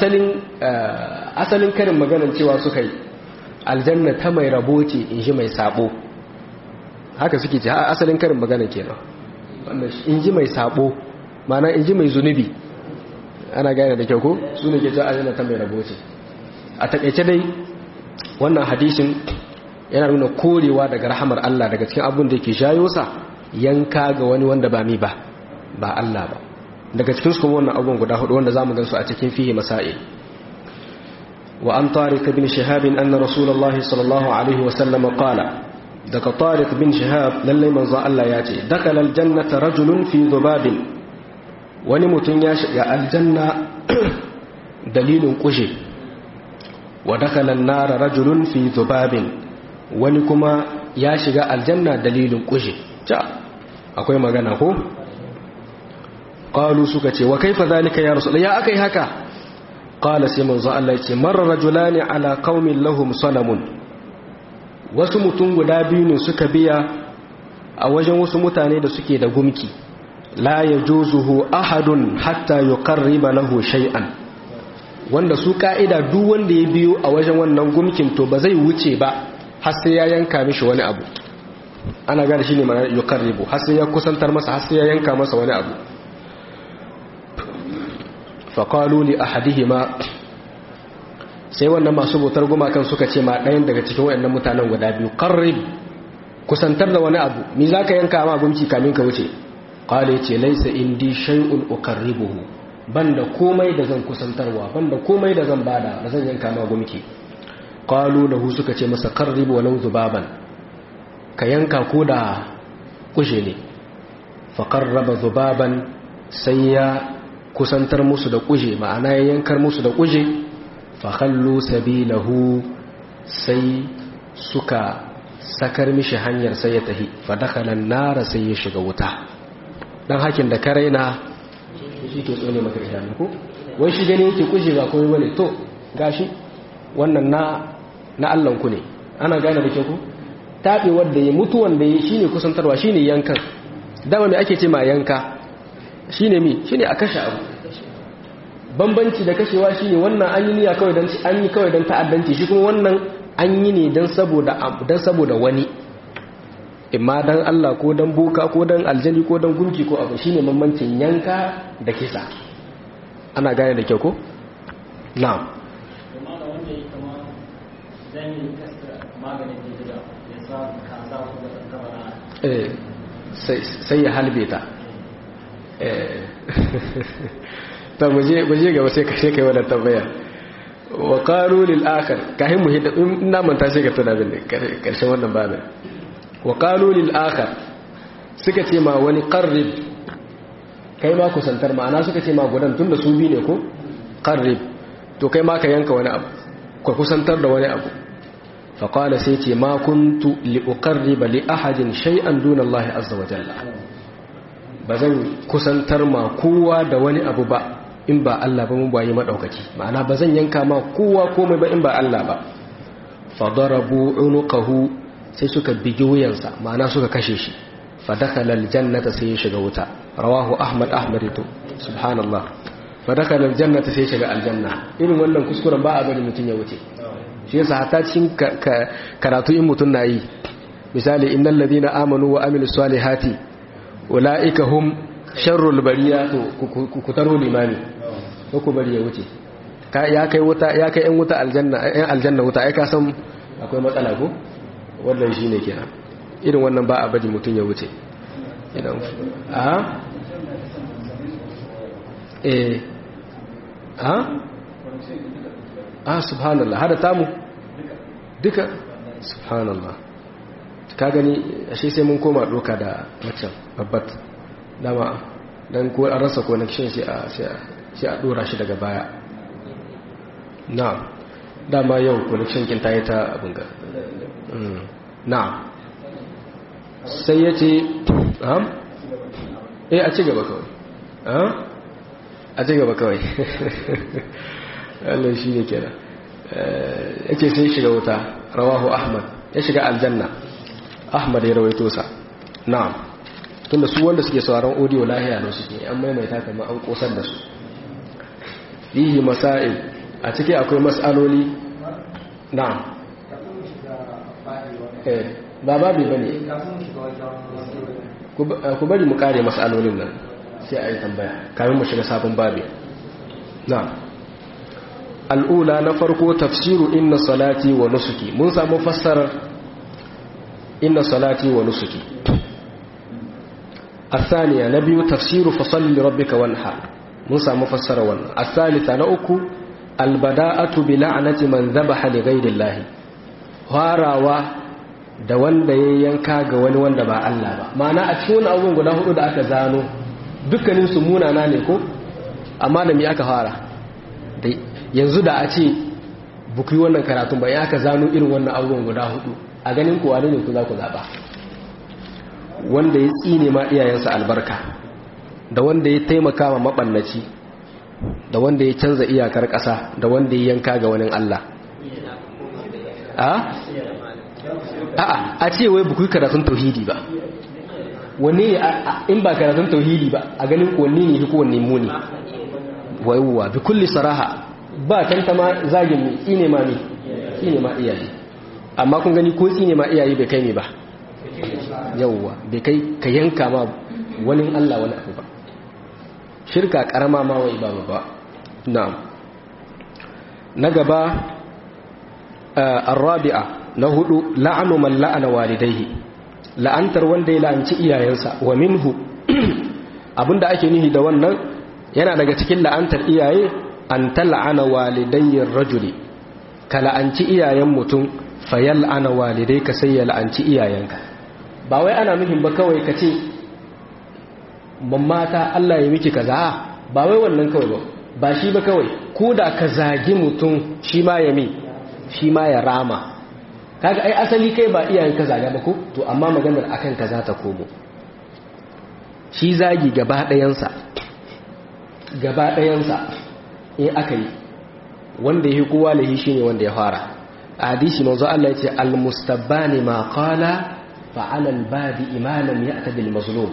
asalin karin maganar cewa suka yi aljanna ta mai rabo ce in ji mai sabo haka suke ce asalin karin magana kenan in ji mai sabo mana in ji mai zunubi ana gane da kyau ko su ne ke ce aljanna ta mai rabo ce a takaice dai wannan hadisin yana nuna korewa daga rahamar Allah daga cikin abin da ke shayo sa yanka ga wani wanda ba mi ba ba Allah ba daga cikin su kuma wannan abubuwan guda hudu wanda zamu gansu a cikin fihi masail وعن طارق بن شهاب أن رسول الله صلى الله عليه وسلم قال دك طارق بن شهاب للي من ظاء الله ياتي دخل الجنة رجل في ذباب ونمت يا الجنة دليل قجي ودخل النار رجل في ذباب ونكما ياشق الجنة دليل قجي جاء أقول ما قال قالوا سكتي وكيف ذلك يا رسول يا أكي هكا qala sai manzo Allah yace marra rajulani ala qaumin lahum salamun wasu mutum guda biyu ne suka biya a wajen wasu mutane da suke da gumki la yajuzuhu ahadun hatta yuqarriba lahu shay'an wanda su ka'ida duk wanda ya biyo a wajen wannan gumkin to ba zai wuce ba har sai ya yanka mishi wani abu ana gane shine ma'ana yuqarribu har sai ya kusantar masa har sai ya yanka masa wani abu faqalu li ahadihima sai wannan masu bautar gumakan suka ce ma ɗayan daga cikin wayannan mutanen guda biyu qarrib kusantar da wani abu mi zaka yanka ma gumki kamin ka wuce qala ce laysa indi shay'un uqarribuhu banda komai da zan kusantarwa banda komai da zan bada ba zan yanka ma gumki qalu lahu suka ce masa qarrib walau zubaban ka yanka ko da kushe ne fa qarraba zubaban sai ya kusantar musu da kuje ma'ana ya yankar musu da kuje fa khallu sabilahu sai suka sakar mishi hanyar sai ya tahi fa dakhala nara sai ya shiga wuta dan hakin da karaina shi ke tsone maka idanu ko wai shi gani yake kuje ba komai bane to gashi wannan na na Allah ku ne ana gane da ke ku tabe wanda ya mutu wanda ya shine kusantarwa shine yankan dama me ake ce ma yanka shine mi shine a kashe abu bambanci da kashewa shine wannan an yi niyya kawai dan an yi kawai dan ta'addanci shi kuma wannan an yi ne dan saboda dan saboda wani imma dan Allah ko dan boka ko dan aljani ko dan gunki ko abu shine bambancin yanka da kisa ana gane da kyau ko na'am sai ya halbe ta ta muje gaba sai ka shekai wadda tambaya wa qalu lil akhar kahin mu hidda ina manta sai ka tuna bin karshen wannan babin wa qalu lil akhar suka ce ma wani qarrib kai ma kusantar ma'ana suka ce ma gudan tunda su bi ne ko qarrib to kai ma ka yanka wani abu ka kusantar da wani abu fa qala sai ce ma kuntu li uqarriba li ahadin shay'an duna Allah azza wa jalla bazan kusantar ma kowa da wani abu ba in ba Allah ba mun bayi madaukaki ma'ana bazan yanka ma kowa komai ba in ba Allah ba fa darabu unuqahu sai suka bigi wuyansa ma'ana suka kashe shi fa dakhala aljannata sai ya shiga wuta rawahu ahmad ahmad to subhanallah fa dakhala aljannata sai ya shiga aljanna irin wannan kuskuren ba a bari mutun ya wuce shi yasa hatta cikin karatu in mutun nayi misali innal ladina amanu wa amilus salihati ulaika hum sharrul bariya to ku taro limani ko ku bari ya wuce ya kai wuta ya kai yan wuta aljanna yan aljanna wuta ai ka san akwai matsala ko wannan shine kenan irin wannan ba a bari mutun ya wuce idan a eh a ah subhanallah hada tamu duka subhanallah ka gani ashe sai mun koma doka da macen babbat dama dan ko an rasa connection sai a sai a dora shi daga baya na'am dama yau connection kin tayi ta abin ga na'am sai yace am eh a ci gaba kawai a ci gaba kawai Allah shi ne kenan yake sai shiga wuta rawahu ahmad ya shiga aljanna ahmad ya rawaito sa na'am tunda su wanda suke sauraron audio lahiya ne suke an maimaita kamar an kosar da su fihi masail a ciki akwai mas'aloli na'am eh ba babi bane ku bari mu kare mas'alolin nan sai a yi tambaya kamin mu shiga sabon babi na'am al'ula na farko tafsiru inna salati wa nusuki mun samu fassarar inna salati wa nusuki الثانية نبي تفسير فصل لربك وانحر موسى مفسر ون الثالثة نأكو البداءة بلعنة من ذبح لغير الله هاروا da wanda ya yanka ga wani wanda ba Allah ba ma'ana a cikin abubuwan guda hudu da aka zano dukkanin su munana ne ko amma da me aka fara yanzu da a ce buku wannan karatun ba ya aka zano irin wannan abubuwan guda hudu a ganin kuwa ne ku za ku zaba wanda ya tsine ma iyayensa albarka da wanda ya taimaka ma maɓannaci da wanda ya canza iyakar ƙasa da wanda ya yanka ga wani Allah a a ce wai buku karatun tauhidi ba wanne ne in ba karatun tauhidi ba a ganin wanne ne ko wanne muni waiwa bi kulli saraha ba tantama zagin ne tsine ma ne tsine ma iyaye amma kun gani ko tsine ma iyaye bai kai ne ba yauwa bai kai ka yanka ma wani Allah wani abu ba shirka karama ma wai ba ba na'am na gaba arrabi'a na hudu la'anu man la'ana walidaihi la'antar wanda ya la'anci iyayensa wa minhu abinda ake nihi da wannan yana daga cikin la'antar iyaye an tal'ana walidayyin rajuli ka la'anci iyayen mutum fayal ana walidai ka sai ya la'anci iyayenka ba wai ana nufin ba kawai ka ce mamata Allah ya miki kaza ba wai wannan kawai ba ba shi ba kawai ko da ka zagi mutum shi ma ya mi shi ma ya rama kaga ai asali kai ba iyayen ka zaga ba ko to amma maganar akan ka za ta komo shi zagi gaba ɗayansa gaba ɗayansa in aka yi wanda ya kowa lahi shi ne wanda ya fara a hadisi manzo Allah ya ce almustabbani ma qala fa ala albadi imanan ya'ta bil mazlum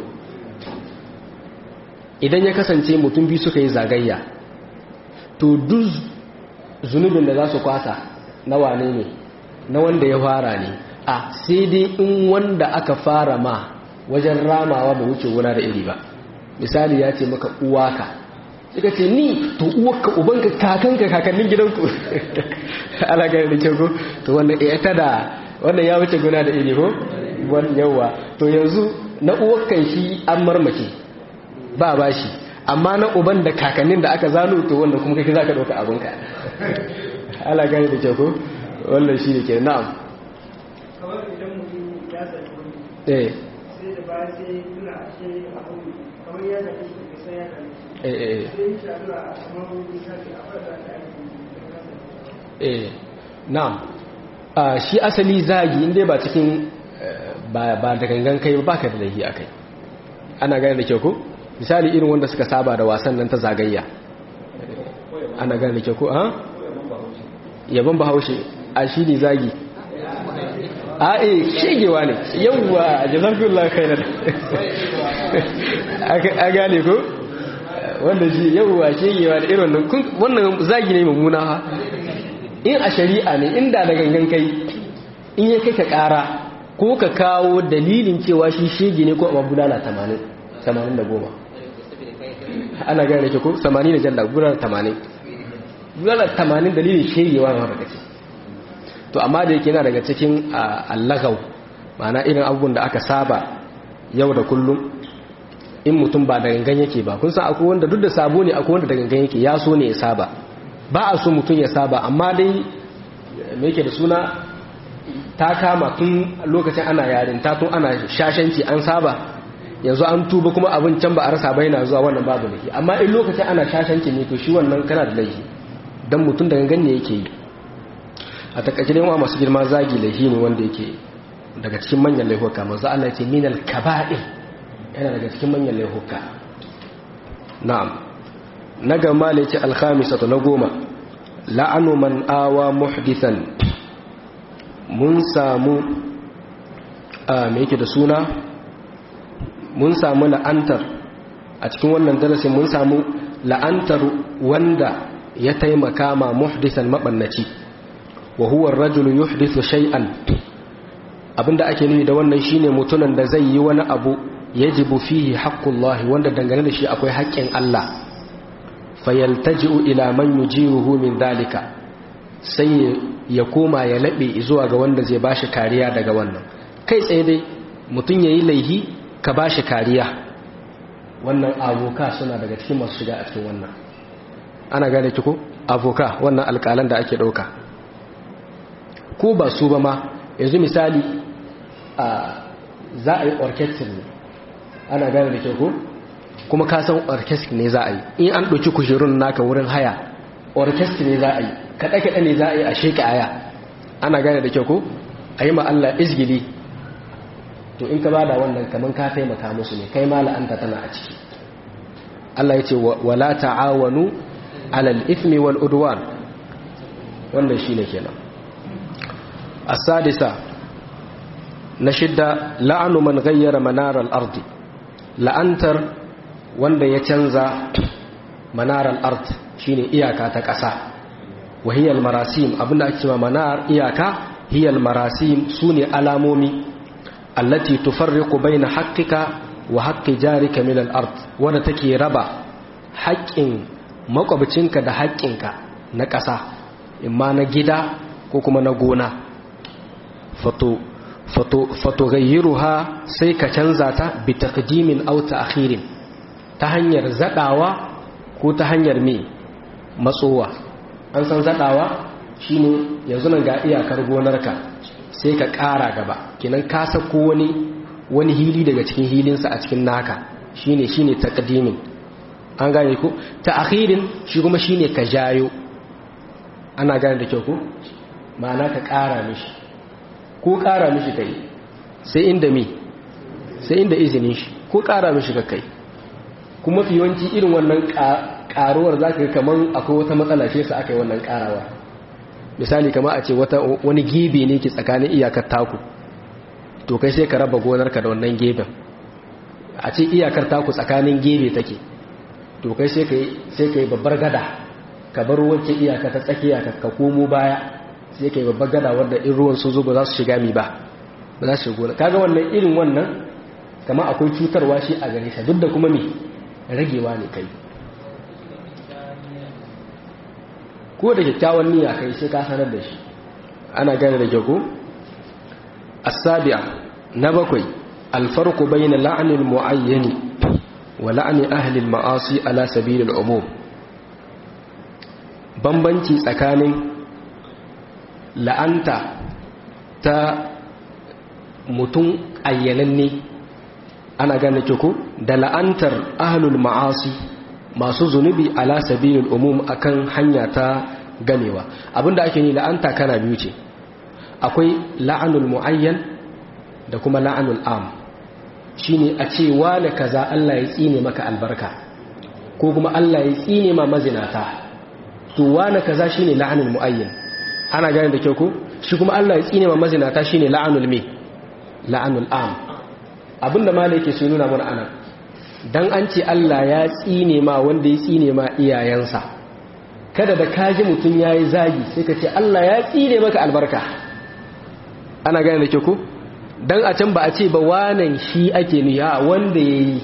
idan ya kasance mutum biyu suka yi zagayya to duk zunubin da za su kwasa na wane ne na wanda ya fara ne a sai dai in wanda aka fara ma wajen ramawa ba wuce wuna da iri ba misali ya ce maka uwaka suka ce ni to uwaka ubanka kakanka kakannin gidanku ala gani da kyau ko to wannan ya tada wannan ya wuce guna da iri ko wannan yawa to yanzu na uwakan shi an marmake ba bashi amma na uban da kakannin da aka zano to wannan kuma kai zaka dauka abinka ala gani da kyau ko wannan shi ne ke na'am kamar idan mutum ya zaci wani eh sai da baya sai tuna a ce abu kamar ya zaci shi da sai ya zaci eh eh sai ya shaɗu a kamar wani shafi a fata da aiki da kasa eh na'am a shi asali zagi inda ba cikin eh, ba ba da gangan kai ba baka da laifi akai ana gane da kyau ko misali irin wanda suka saba da wasan nan ta zagayya Eh, ana gane da kyau ko ha yaban bahaushe a shi ne zagi a eh shegewa ne yawwa jazakumullahu khairan a gane ko wanda shi yawwa shegewa da irin wannan kun- wannan zagi ne mummuna ha in a shari'a ne inda da gangan kai in ya kai ka kara ko ka kawo dalilin cewa shi shege ne ko a bulala 80 80 da goma ana gane ke ko 80 da jalla bulala 80 bulala 80 dalilin shegewa na daga ciki to amma da yake yana daga cikin allagau ma'ana irin abubuwan da aka saba yau da kullum in mutum ba da gangan yake ba kun san akwai wanda duk da sabo ne akwai wanda da gangan yake ya so ne ya saba ba a so mutum ya saba amma dai me yake da suna ta kama tun lokacin ana yarin ta tun ana shashanci an saba yanzu an tuba kuma abin can ba a rasa ba yana zuwa wannan babu laifi amma in lokacin ana shashanci ne to shi wannan kana da laifi dan mutum da gangan ne yake yi a takaice dai wa masu girma zagi laifi ne wanda yake daga cikin manyan laifuka manzo Allah ya ce minal kaba'ir yana daga cikin manyan laifuka na'am na gama da yake alkhamisatu na goma la'anu man awa muhdithan mun samu a me yake da suna mun samu la'antar a cikin wannan darasin mun samu la'antar wanda ya taimaka ma muhdithan mabannaci wa huwa ar-rajulu yuhdithu shay'an abinda ake nufi da wannan shine mutunan da zai yi wani abu yajibu fihi haqqullahi wanda dangane da shi akwai haƙƙin Allah fayaltaji'u ila man yujiruhu min dalika sai ya koma ya labe zuwa ga wanda zai bashi kariya daga wannan kai tsaye dai mutun yayi laihi ka bashi kariya wannan aboka suna daga cikin masu shiga a cikin wannan ana gane ki ko aboka wannan alƙalan da ake ɗauka ko ba su ba ma yanzu misali a za a yi orchestra ne ana gane da ke ko kuma ka san orchestra ne za a yi in an ɗauki kujerun naka wurin haya orchestra ne za a yi kaɗe-kaɗe ne za a yi a sheka aya ana gane da ke ko a yi Allah izgili to in ka ba da wannan kamar ka taimaka musu ne kai ma la'anta tana a ciki Allah ya ce wala ta'awanu alal ithmi wal udwan wannan shine kenan السادسة نشد لعن من غير منار الأرض لأنتر wanda ya canza manarar art shine iyaka ta ƙasa wa hiyal marasim abinda ake cewa manar iyaka hiyal marasim sune alamomi allati tufarriqu baina haqqika wa haqqi jarika min al-ard wanda take raba haƙƙin makwabcinka da haƙƙinka na ƙasa imma na gida ko kuma na gona fato fato fato gayyiruha sai ka canza ta bi taqdimin aw ta'khirin ta hanyar zadawa ko ta hanyar me matsowa an san zadawa shine yanzu nan ga iyakar gonarka sai ka ƙara gaba kinan ka sako wani wani hili daga cikin hilinsa a cikin naka shine shine taqdimin an gane ko ta'khirin shi kuma shine ka jayo ana gane da kyau ko ma'ana ka ƙara mishi ko ƙara mishi kai sai inda mi sai inda izinin shi ko ƙara mishi ka kai kuma fi yawanci irin wannan ƙaruwar za ka kamar akwai wata matsala ce sa aka yi wannan ƙarawa misali kama a ce wani gebe ne ke tsakanin iyakar taku to kai sai ka raba gonarka da wannan geben a ce iyakar taku tsakanin gebe take to kai sai ka yi babbar gada ka bar wancan iyaka ta tsakiya ka komo baya sai ka yi babbar gada wadda in ruwan sun zo ba za su shiga mi ba ba za su shigo kaga wannan irin wannan kama akwai cutarwa shi a gare sa duk da kuma me ragewa ne kai ko da kyakkyawan niyya kai sai ka sanar da shi ana gane da kyau ko as-sabi'a na bakwai al-farqu bayna la'ni al-mu'ayyan wa la'ni ahli al-ma'asi ala sabil al-umum bambanci tsakanin la'anta ta mutum ayyananne ana gane kyau ko da la'antar ahlul ma'asi masu zunubi ala sabilil umum akan hanya ta gamewa abinda ake yi la'anta kana biyu ce akwai la'anul muayyan da kuma la'anul am shine a ce wani kaza Allah ya tsine maka albarka ko kuma Allah ya tsine ma mazinata to wani kaza shine la'anul muayyan ana gane da kyau ko shi kuma Allah ya tsine ma mazinata shine la'anul me la'anul am abinda malai yake so nuna mana anan dan an ce Allah ya tsine ma wanda ya tsine ma iyayensa kada da kaji mutum ya yi zagi sai ka ce Allah ya tsine maka albarka ana gane da ke ku dan a can ba a ce ba wanan shi ake niya wanda ya yi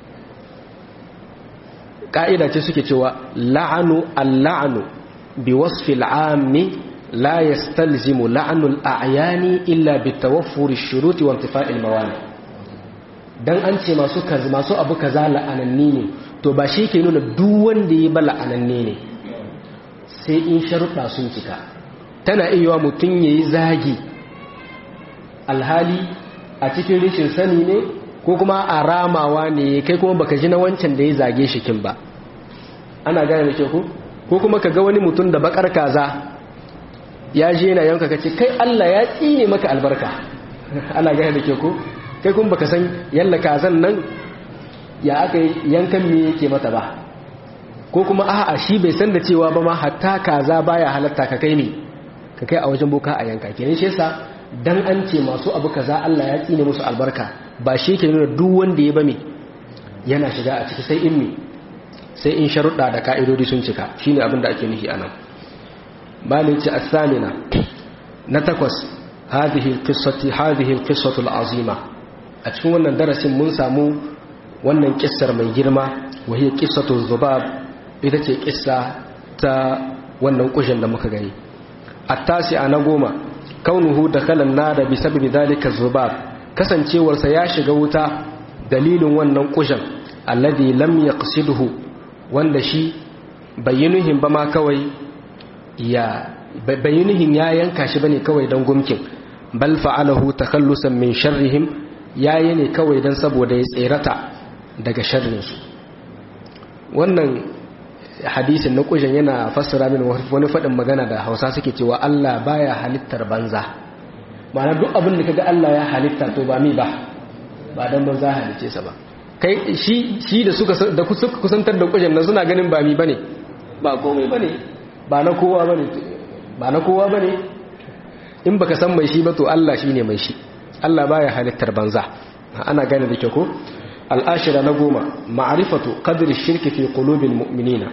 ƙa'ida ce suke cewa la'anu al-la'anu bi wasfil ammi la yastalzimu la'anul a'yani illa bi tawaffuri shuruti wa intifa'il mawani dan an ce masu kaza masu abu kaza la'ananni ne to ba shi ke nuna duk wanda ya ba la'ananne ne sai in sharuɗa sun cika tana iya mutum ya yi zagi alhali a cikin rishin sani ne ko kuma a ramawa ne kai kuma baka ji na wancan da ya zage shi kin ba ana gane da ke ku ko kuma ka ga wani mutum da bakar kaza ya je yana yanka kace kai Allah ya tsine maka albarka ana gane da ke ku kai kuma baka san yalla kazan nan ya aka yankan me yake mata ba ko kuma a'a shi bai san da cewa ba ma hatta kaza baya halatta ka kai ne ka kai a wajen boka a yanka kenan shi yasa dan an ce masu abu kaza Allah ya tsine musu albarka ba shi ke nuna duk wanda ya bame yana shiga a ciki sai in me sai in sharuɗa da ka'idodi sun cika shine abin da ake nufi anan malin ce as-samina na takwas hadhihi al-qissati hadhihi al-qissatu al-azima a cikin wannan darasin mun samu wannan kissar mai girma wa hiya qissatu zubab ita ce kissa ta wannan kushin da muka gani attasi a na goma kaunuhu da kalan nada bi sababi dalika zubab kasancewarsa ya shiga wuta dalilin wannan kushin alladhi lam yaqsidhu wanda shi bayyinuhin ba ma kawai ya bayyinuhin ya yanka shi bane kawai dan gumkin bal fa'alahu takhallusan min sharrihim yayi ne kawai dan saboda ya tserata daga sharrinsu wannan hadisin na kushin yana fassara min wani faɗin magana da hausa suke cewa Allah baya halittar banza ma'ana duk abin da kaga Allah ya halitta to ba mi ba ba dan banza halice sa ba kai shi shi da suka da suka kusantar da kushin nan suna ganin ba mi bane ba komai bane ba na kowa bane ba na kowa bane in baka san mai shi ba to Allah shine mai shi Allah baya halittar banza ana gane da ke ko al'ashira na goma ma'arifatu qadri shirki fi qulubil mu'minina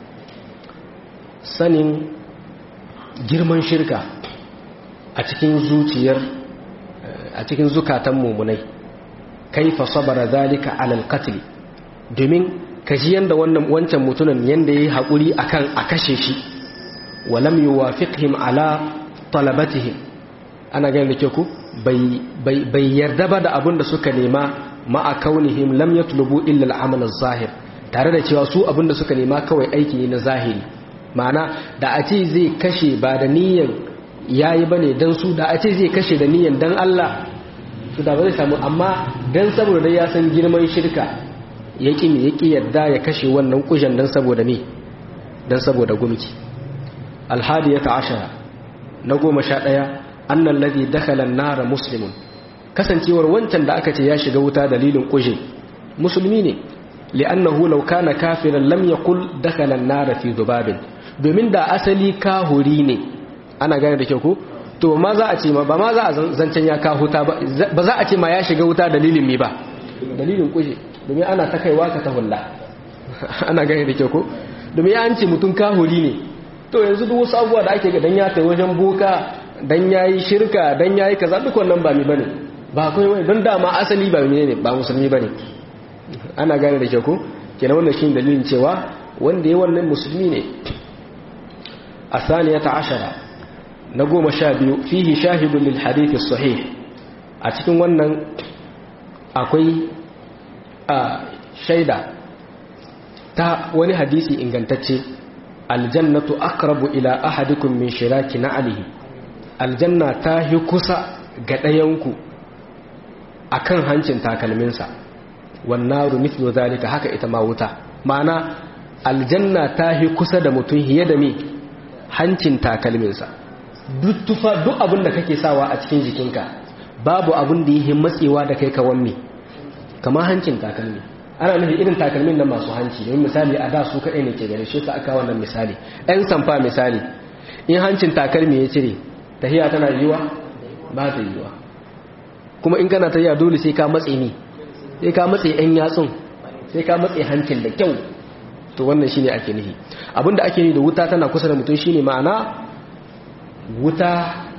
sanin girman shirka a cikin zuciyar a cikin zukatan mumunai kaifa sabara zalika alal qatl domin kaji yanda wannan wancan mutumin yanda yayi hakuri akan a kashe shi walam yuwafiqhim ala talabatihim ana ganin da ke ku bai yarda ba da abin da suka nema ma'a kaunihim lam yatlubu illa al-amal az-zahir tare da cewa su abin da suka nema kawai aiki ne na zahiri ma'ana da a ce zai kashe ba da niyyar yayi bane dan su da a ce zai kashe da niyyar dan Allah to da ba zai samu amma dan saboda dai ya san girman shirka ya ki me ya ki yarda ya kashe wannan kujan dan saboda me dan saboda gumki al-hadiyata ashara na goma sha ɗaya annan ladhi dakhala an-nar muslimun kasancewar wancan da aka ce ya shiga wuta dalilin kuje musulmi ne li'annahu law kana kafiran lam yaqul dakhala an-nar fi dhubabin domin da asali kahuri ne ana gane da kyau ko to ma za a ce ma ba ma za a zancen ya ka huta ba ba za a ce ma ya shiga wuta dalilin me ba dalilin kuje domin ana ta kaiwa ka ta hulla ana gane da kyau ko domin ya an ce mutum kahuri ne to yanzu duk wasu abubuwa da ake ga dan ya tai wajen boka dan yayi shirka dan yayi kaza duk wannan ba mi bane ba kai wai don dama asali ba ne ba musulmi bane ana gane da ke ko kenan wannan shine dalilin cewa wanda yayi wannan musulmi ne asaniyata ashara na goma sha biyu fihi shahidun lil hadith sahih a cikin wannan akwai a shaida ta wani hadisi ingantacce aljannatu aqrabu ila ahadikum min shiraki na'alihi aljanna ta hi kusa ga ɗayanku a kan hancin takalminsa wannaru mithlu zalika haka ita ma wuta ma'ana aljanna ta hi kusa da mutum hiye da me hancin takalminsa duk tufa duk abin da kake sawa a cikin jikinka babu abin da yi matsewa da kai ka wanne kamar hancin takalmi ana nufi irin takalmin nan masu hanci domin misali a da su kaɗai ne ke gare shi ta aka wannan misali ɗan samfa misali in hancin takalmi ya cire tahiya tana yiwa ba ta yiwa kuma in kana tahiya dole sai ka matse ni sai ka matse yan yatsun sai ka matse hancin da kyau to wannan shine ake nufi abinda ake nufi da wuta tana kusa da mutum shine ma'ana wuta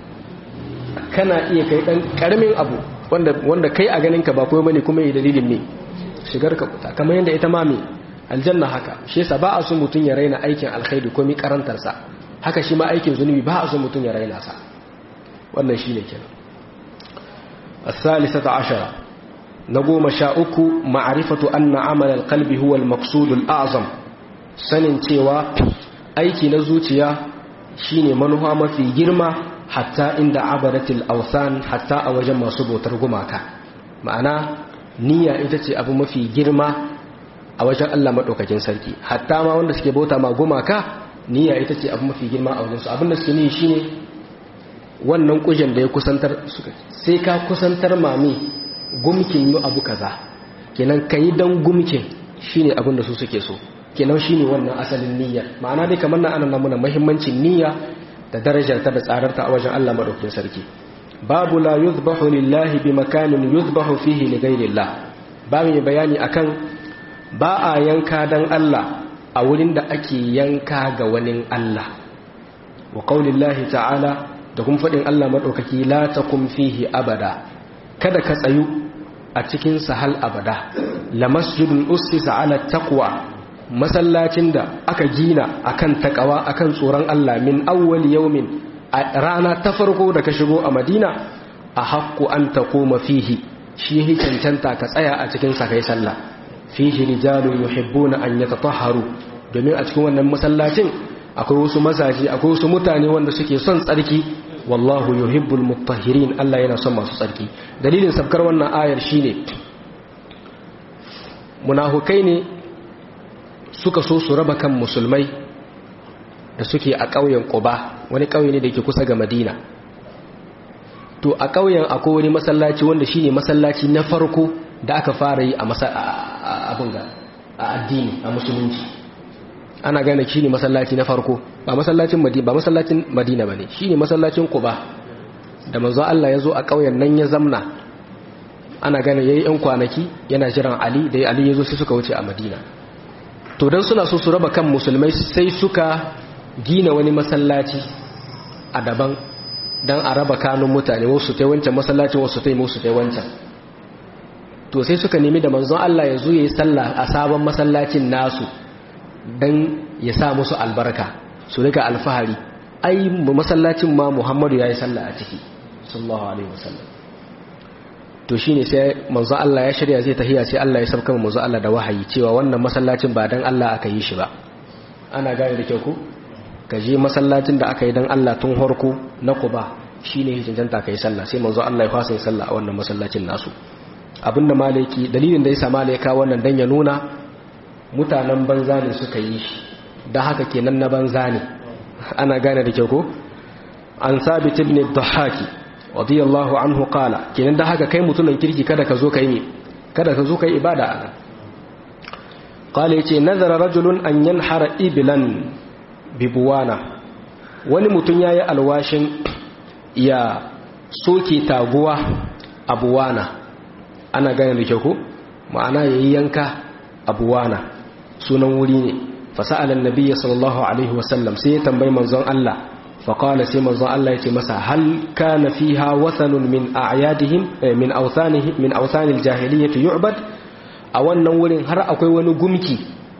kana iya kai dan karamin abu wanda wanda kai a ganin ka ba komai bane kuma yi dalilin ne shigar ka wuta kamar yadda ita ma me aljanna haka shi yasa ba a so mutum ya raina aikin alkhairi komai karantar sa haka shi ma aikin zunubi ba a so mutum ya raina sa wannan shi ne kenan الثالثة عشرة نقوم شاؤك معرفة أن عمل القلب هو المقصود الأعظم سنن تيوى أيكي نزوتيا شيني منها ما في جرمة حتى عند عبدة الأوثان حتى أوجم صبو ترجماك معنى نية إتتي أبو ما في جرمة أوجم الله مدوك جنسلكي حتى ما وندس كبوتا ما جماك نية إتتي أبو ما في جرمة أو جنس أبو نسكي نية شيني wannan kujen da ya kusantar suka sai ka kusantar mami gumkin yi abu kaza kenan ka yi don gumkin shine abin da su suke so kenan shine wannan asalin niyya ma'ana dai kamar na anan namuna mahimmancin niyya da darajar ta da tsararta a wajen Allah madaukakin sarki babu la yuzbahu lillahi bi makanin yuzbahu fihi li ghayrillah babu mai bayani akan ba a yanka dan Allah a wurin da ake yanka ga wani Allah wa qaulillahi ta'ala da kuma faɗin Allah maɗaukaki la ta fihi abada kada ka tsayu a cikin sahal abada la masjidun ussisa ala taqwa masallacin da aka gina akan takawa akan tsoron Allah min awwal yawmin a rana ta farko da ka shigo a Madina a haqqu an taquma fihi shi yake cancanta ka tsaya a cikin sa kai sallah fihi rijalun yuhibbuna an yatatahharu domin a cikin wannan masallacin akwai wasu mazaje akwai wasu mutane wanda suke son tsarki wallahu yuhibbul mutahhirin Allah yana son masu tsarki dalilin sabkar wannan ayar shine munafukai ne suka so su raba kan musulmai da suke a ƙauyen Quba wani ƙauye ne da ke kusa ga Madina to a ƙauyen akwai wani masallaci wanda shine masallaci na farko da aka fara yi a abin ga a addini a musulunci ana gane shi ne masallaci na farko ba masallacin madina ba masallacin madina bane shi ne masallacin quba da manzo Allah ya zo a ƙauyen nan ya zamna ana gane yayi yan kwanaki yana jiran Ali da Ali ya zo sai suka wuce a Madina to dan suna so su raba kan musulmai sai suka gina wani masallaci a daban dan a raba kanun mutane wasu tai wancan masallacin wasu tai musu tai wancan to sai suka nemi da manzon Allah ya zo yayi sallah a sabon masallacin nasu dan ya sa musu albarka su rika alfahari ai masallacin ma Muhammadu yayi sallah a ciki sallallahu alaihi wasallam to shine sai manzo Allah ya shirya zai tahiya sai Allah ya sauka manzo Allah da wahayi cewa wannan masallacin ba dan Allah aka yi shi ba ana gane da kyau ko ka je masallacin da aka yi dan Allah tun harko na Quba shine ya cancanta kai sallah sai manzo Allah ya fasa yin sallah a wannan masallacin nasu abinda malaki dalilin da yasa malaika wannan dan ya nuna mutanen banza ne suka yi shi dan haka kenan na banza ne ana gane da kyau ko an sabit ibn ad-dhahaki radiyallahu anhu qala kenan da haka kai mutumin kirki kada ka zo kai kada ka zo kai ibada anan qala yace nazara rajulun an yanhara iblan bibuwana wani mutum yayi alwashin ya soke taguwa abuwana ana gane da kyau ko ma'ana yayi yanka abuwana sunan wuri ne fasa'ala annabiyyi sallallahu alaihi wasallam sai ya tambayi manzon Allah فقال سيما الله الله يتي مسا هل كان فيها وثن من أعيادهم من أوثانهم من أوثان الجاهلية يعبد a wannan wurin har akwai wani gumki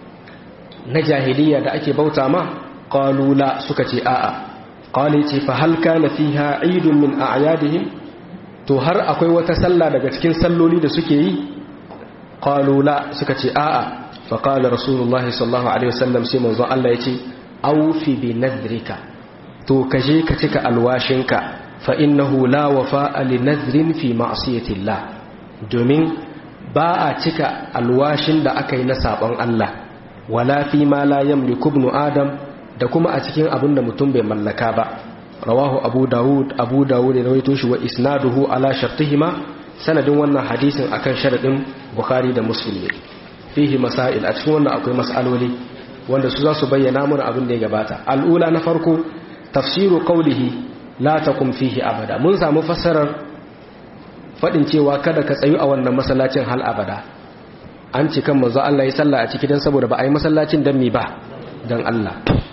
na jahiliya da ake bauta ma qalula suka ce a'a qali ce fa hal kana fiha eidun min a'yadihim to har akwai wata sallah daga cikin salloli da suke yi qalula suka ce a'a fa qala rasulullahi sallallahu alaihi wasallam sai manzo Allah yace awfi bi nadrika to ka je ka cika alwashinka fa innahu la wafa'a li nadrin fi ma'siyatillah domin ba a cika alwashin da aka yi na sabon Allah wala fi ma la yamliku ibn adam da kuma a cikin abin da mutum bai mallaka ba rawahu abu dawud abu dawud ne rawaito shi wa isnaduhu ala shartihima sanadin wannan hadisin akan sharadin bukhari da muslim ne fihi masail a cikin wannan akwai mas'aloli wanda su za su bayyana mana abin da ya gabata al'ula na farko tafsiru qawlihi la takum fihi abada mun samu fassarar fadin cewa kada ka tsayu a wannan masallacin hal abada an ci kan manzo Allah ya salla a ciki dan saboda ba a yi masallacin dan mi ba dan Allah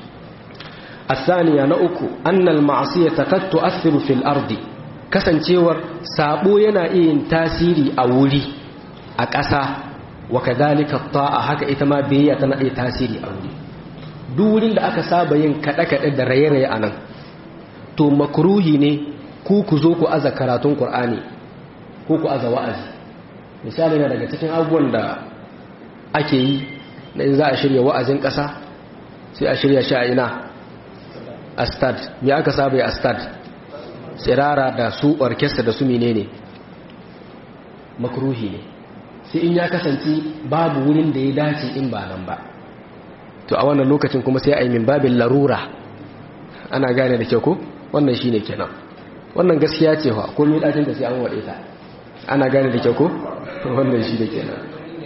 الثانية نأكو أن المعصية قد تؤثر في الأرض kasancewar sabo yana iya tasiri a wuri a ƙasa wa kadhalika ta'a haka ita ma biyayya tana iya tasiri a wuri duk wurin da aka saba yin kaɗe-kaɗe da raye-raye a nan to makruhi ne ku ku zo ku aza karatun Kur'ani ko ku aza wa'azi misali na daga cikin abubuwan da ake yi na in za a shirya wa'azin ƙasa sai a shirya shi a ina a stad me aka saba a stad tsirara da su orkestra da su menene makruhi ne sai in ya kasance babu wurin da ya dace in ba nan ba to a wannan lokacin kuma sai a yi min babin larura ana gane da kyau ko wannan shine kenan wannan gaskiya ce fa komai dacin da sai an wade ta ana gane da kyau ko wannan shi da kenan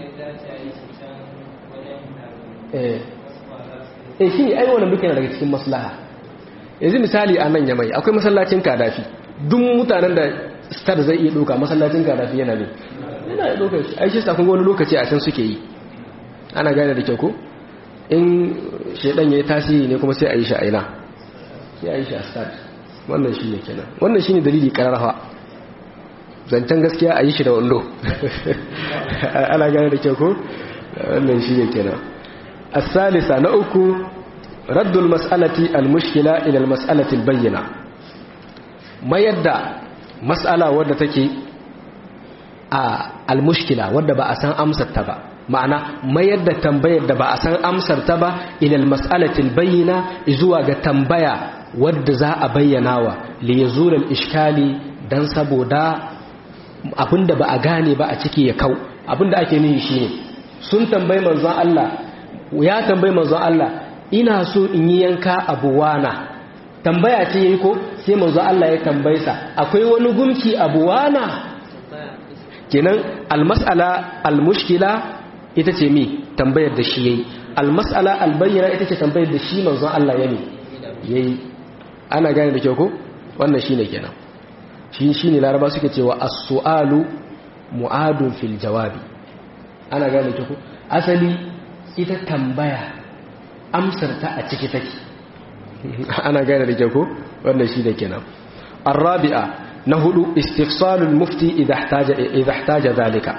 eh eh shi ai wannan duka daga cikin maslaha yanzu misali a nan yamai akwai masallacin kadafi duk mutanen da star zai iya doka masallacin kadafi yana ne yana da doka shi ai shi sa kun wani lokaci a can suke yi ana gane da kyau ko in shedan yayi tasiri ne kuma sai a yi shi a ina sai a yi shi a start wannan shi ne kenan wannan shi ne dalili kararrafa zancen gaskiya a yi shi da wando ana gane da kyau ko wannan shi ne kenan asalisa na uku raddul mas'alati al-mushkila ila al-mas'alati al-bayyana mayar da mas'ala wadda take a al-mushkila wadda ba a san amsar ta ba ma'ana mayar da tambayar da ba a san amsar ta ba ila al-mas'alati al-bayyana zuwa ga tambaya wadda za a bayyana wa li yazul al-ishkali dan saboda abinda ba a gane ba a ciki ya kau abinda ake nihi shine sun tambayi manzon Allah ya tambayi manzon Allah ina so in yi yanka abuwana tambaya ce yayi ko sai manzo Allah ya tambaye sa akwai wani gumki abuwana kenan almas'ala almushkila ita ce mi tambayar da shi yayi almas'ala albayyana ita ce tambayar da shi manzo Allah ya mi yayi ana gane da kyau ko wannan shine kenan shi shine laraba suke cewa as-su'alu mu'adun fil jawabi ana gane da kyau ko asali ita tambaya amsar ta a ciki take ana gane da kyau ko wannan shi da kenan arabi'a na hudu istifsalul mufti idha ihtaja idha ihtaja zalika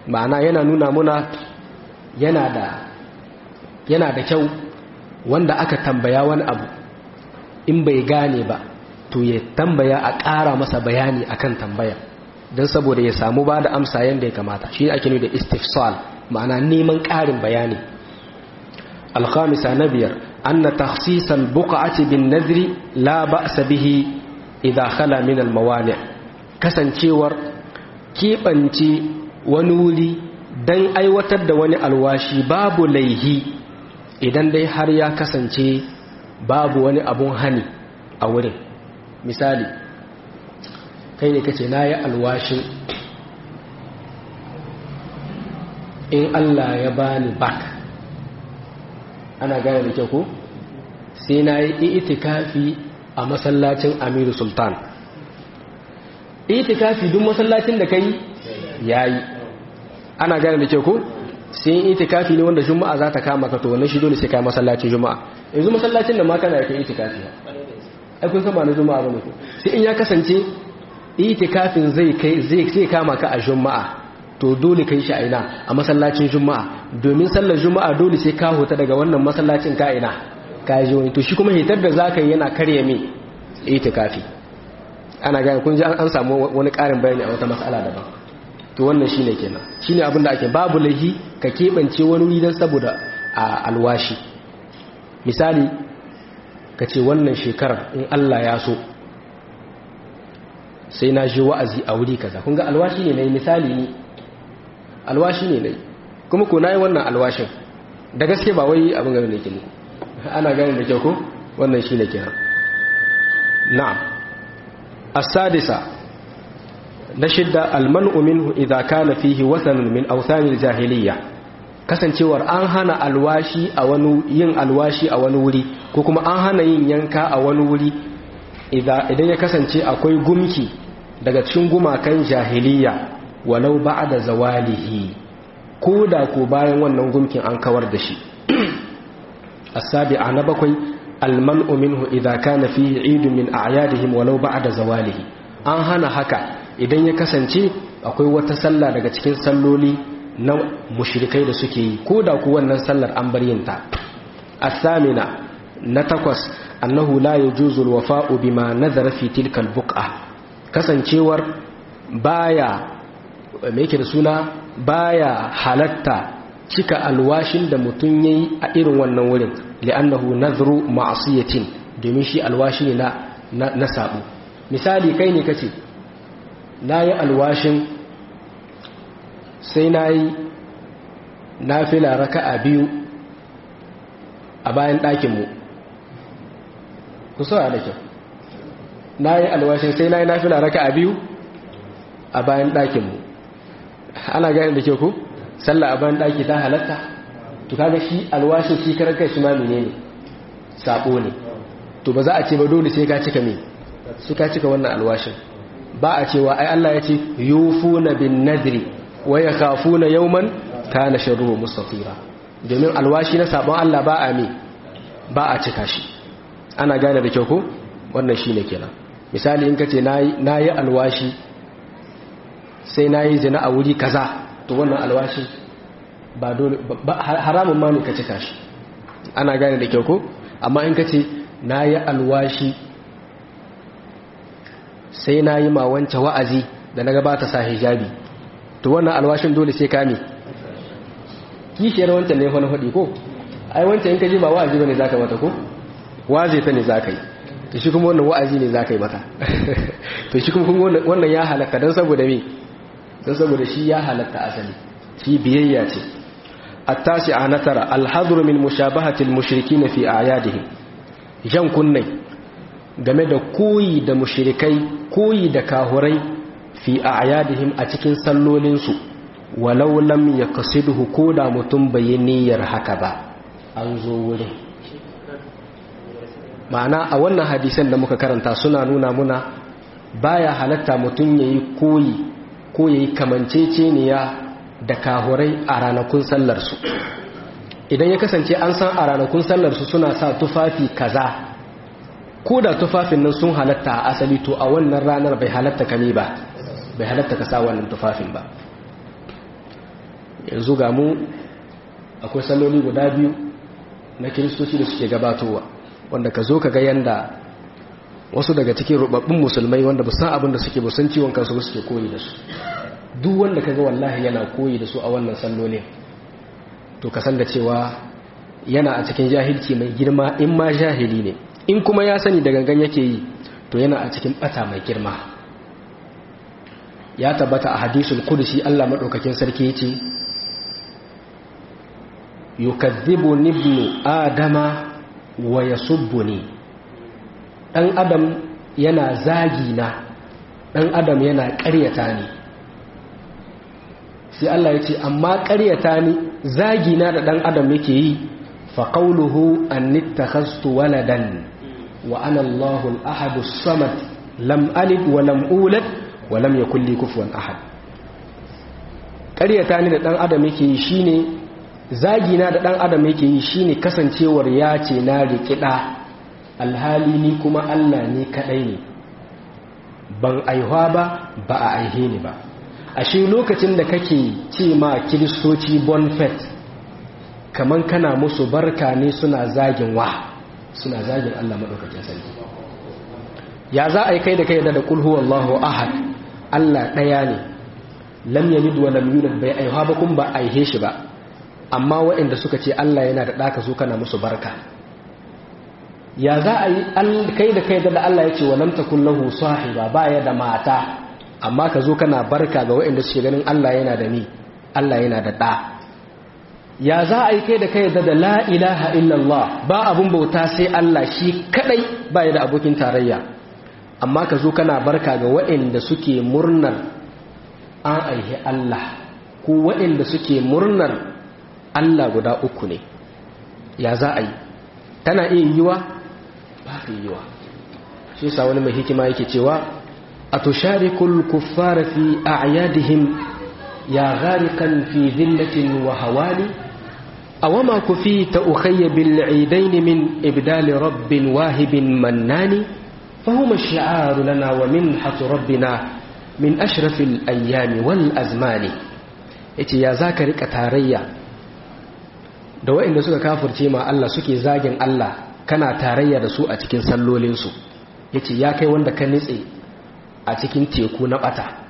ma'ana yana nuna muna yana da yana da kyau wanda aka tambaya wani abu in bai gane ba to ya tambaya a ƙara masa bayani akan tambaya don saboda ya samu ba da amsa yadda ya kamata shi ake nuna da istifsal ma'ana neman ƙarin bayani alkhamisa na biyar anna takhsisal buq'ati bin nadri la ba'sa bihi idha khala min al mawani' kasancewar kibance wani wuri dan aiwatar da wani alwashi babu laihi idan dai har ya kasance babu wani abun hani a wurin misali kai ne kace na yi alwashin in Allah ya bani bak ana gane da kyau ko sai na yi itikafi a masallacin amiru sultan itikafi duk masallacin da kai yayi ana gane da kyau ko sai itikafi ne wanda juma'a za ta kama ka to wannan shi dole sai kai masallacin juma'a yanzu masallacin da ma kana kai itikafi ai kun san ba na juma'a bane ko sai in ya kasance itikafin zai kai zai sai kama ka a juma'a to dole kai shi a ina a masallacin juma'a domin sallar juma'a dole sai ka huta daga wannan masallacin ka ina ka je wani to shi kuma hitar da zaka yi yana karya me itikafi ana gane kun ji an samu wani karin bayani a wata mas'ala daban to wannan shine kenan shine abin da ake babu lahi ka kebance wani wuri dan saboda a alwashi misali ka ce wannan shekarar in Allah ya so sai na ji wa'azi a wuri kaza kun ga alwashi ne nayi misali ne alwashi ne nayi kuma ko nayi wannan alwashin da gaske ba wai abin gane ke muku ana gane da kyau ko wannan shine kenan na'am as-sadisa na shidda almanu minhu idza kana fihi wasanun min awsanil jahiliyya kasancewar an hana alwashi a wani yin alwashi a wani wuri ko kuma an hana yin yanka a wani wuri idan ya kasance akwai gumki daga cikin gumakan jahiliyya walau ba'da zawalihi ko da ko bayan wannan gumkin an kawar da shi as-sabi'a na bakwai almanu minhu idza kana fihi 'idun min a'yadihim walau ba'da zawalihi an hana haka idan ya kasance akwai wata sallah daga cikin salloli na mushrikai da suke yi ko da ku wannan sallar an bar yin ta asamina na takwas annahu la yajuzu alwafa'u bima nazara fi tilka albuq'a kasancewar baya me yake da suna baya halatta cika alwashin da mutum yayi a irin wannan wurin li'annahu nazru ma'siyatin domin shi alwashi ne na na sabo misali kai ne kace na yi alwashin sai na yi na fila raka a biyu a bayan ɗakinmu ku saura da kyau na yi alwashin sai na yi na fila raka a biyu a bayan ɗakinmu ana gani da kyau ku sallah a bayan ɗaki ta halatta to kaga shi alwashin shi karar kai shi ma mene ne sabo ne to ba za a ce ba dole sai ka cika me sai ka cika wannan alwashin ba a cewa ai Allah ya ce yufuna bin nadri wa yakhafuna yawman kana sharruhu mustatira domin alwashi na sabon Allah ba a mi ba a cika shi ana gane da kyau ko wannan shine kenan misali in kace nayi nayi alwashi sai nayi zina a wuri kaza to wannan alwashi ba dole haramun ma ne ka cika shi ana gane da kyau ko amma in kace nayi alwashi sai na yi ma wance wa'azi da na gabata sa hijabi to wannan alwashin dole sai kame kishiyar wancan ne wani haɗi ko ai wancan in ka ji ba wa'azi ba ne za ka mata ko waze ta ne za ka yi to shi kuma wannan wa'azi ne za ka yi mata to shi kuma wannan ya halatta don saboda me don saboda shi ya halatta asali shi biyayya ce التاسعة نترى الحظر من مشابهة المشركين في أعيادهم jan kunnai game da koyi da mushrikai koyi da kahurai fi a'yadihim a cikin sallolinsu walau lam yaqsidhu ko da mutum bai niyyar haka ba an zo wurin ma'ana a wannan hadisan da muka karanta suna nuna muna baya halatta mutum yayi koyi ko yayi kamanceceniya da kahurai a ranakun sallarsu idan ya kasance an san a ranakun sallarsu suna sa tufafi kaza ko da tufafin nan sun halatta a asali to a wannan ranar bai halatta kame ba bai halatta ka sa wannan tufafin ba yanzu ga mu akwai salloli guda biyu na kiristoci da suke gabatowa wanda ka zo ka ga yanda wasu daga cikin rubabbin musulmai wanda ba san abin da suke ba san ciwon kansu ba suke koyi da su duk wanda ka ga wallahi yana koyi da su a wannan sallolin to ka san da cewa yana a cikin jahilci mai girma in ma jahili ne in kuma ya sani da gangan yake yi to yana a cikin bata mai girma ya tabbata a hadisul kudusi Allah madaukakin sarki yace yukadhibu ibnu adama wa yasubbuni dan adam yana zagi na dan adam yana ƙaryata ni sai Allah yace amma ƙaryata ni zagi na da dan adam yake yi fa qawluhu an ittakhaztu waladan wa ana Allahu al-ahad as-samad lam alid wa lam ulad wa lam yakul li kufuwan ahad ƙaryata ni da dan adam yake yi shine zagi na da dan adam yake yi shine kasancewar ya ce na rikida alhali ni kuma Allah ne kadai ne ban aihuwa ba ba a aihe ni ba ashe lokacin da kake ce ma kiristoci bonfet kaman kana musu barka ne suna zagin wa suna zagin Allah maɗaukakin sarki ya za a yi kai da kai da kulhu wallahu ahad Allah ɗaya ne lam yalid wa lam yulad bai aihuwa ba kun ba aihe shi ba amma waɗanda suka ce Allah yana da ɗaka su kana musu barka ya za a yi kai da kai da Allah ya ce wa lam takun lahu sahiba baya da mata amma ka zo kana barka ga waɗanda suke ganin Allah yana da ni Allah yana da ɗa ya za a yi kai da kai da da la ilaha illallah ba abun bauta sai Allah shi kadai baya da abokin tarayya amma ka zo kana barka ga waɗanda suke murnar an aihi Allah ko waɗanda suke murnar Allah guda uku ne ya za a yi tana iya yiwa ba ta yiwa shi sa wani mai hikima yake cewa a tusharikul kuffara fi a'yadihim ya gharikan fi zillatin wa hawali awama kufita ukhayya bil eidain min ibdal rabbin wahibin mannani فهما الشعار لنا ومنحة ربنا من أشرف الأيام والأزمان yace ya zaka rika tarayya da waɗanda suka kafirce ma Allah suke zagin Allah kana tarayya da su a cikin sallolinsu yace ya kai wanda ka nitse a cikin teku na bata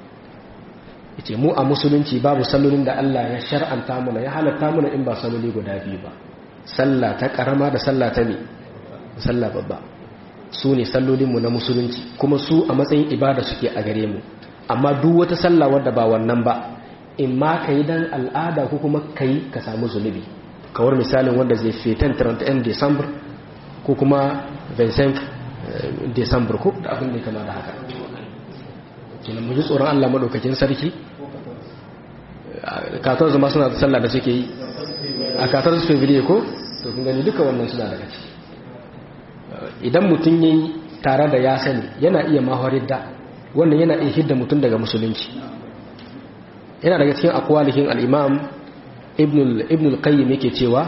yace mu a musulunci babu sallolin da Allah ya shar'anta mana ya halatta mana in ba salloli guda biyu ba sallah ta karama da sallah ta ne sallah babba su ne sallolinmu na musulunci kuma su a matsayin ibada suke a gare mu amma duk wata sallah wadda ba wannan ba in ma ka yi dan al'ada ko kuma ka yi ka samu zunubi kawar misalin wanda zai fetan 31 december ko kuma 25 december ko da abin da kama da haka kenan mu ji tsoron allah maɗaukakin sarki katon zama suna da sallah da suke yi a katon su fevrier ko to kun gani duka wannan suna daga ciki idan mutum ya yi tare da ya sani yana iya mahawarar da wannan yana iya hidda mutum daga musulunci yana daga cikin akwalihin al'imam ibn al-qayyim yake cewa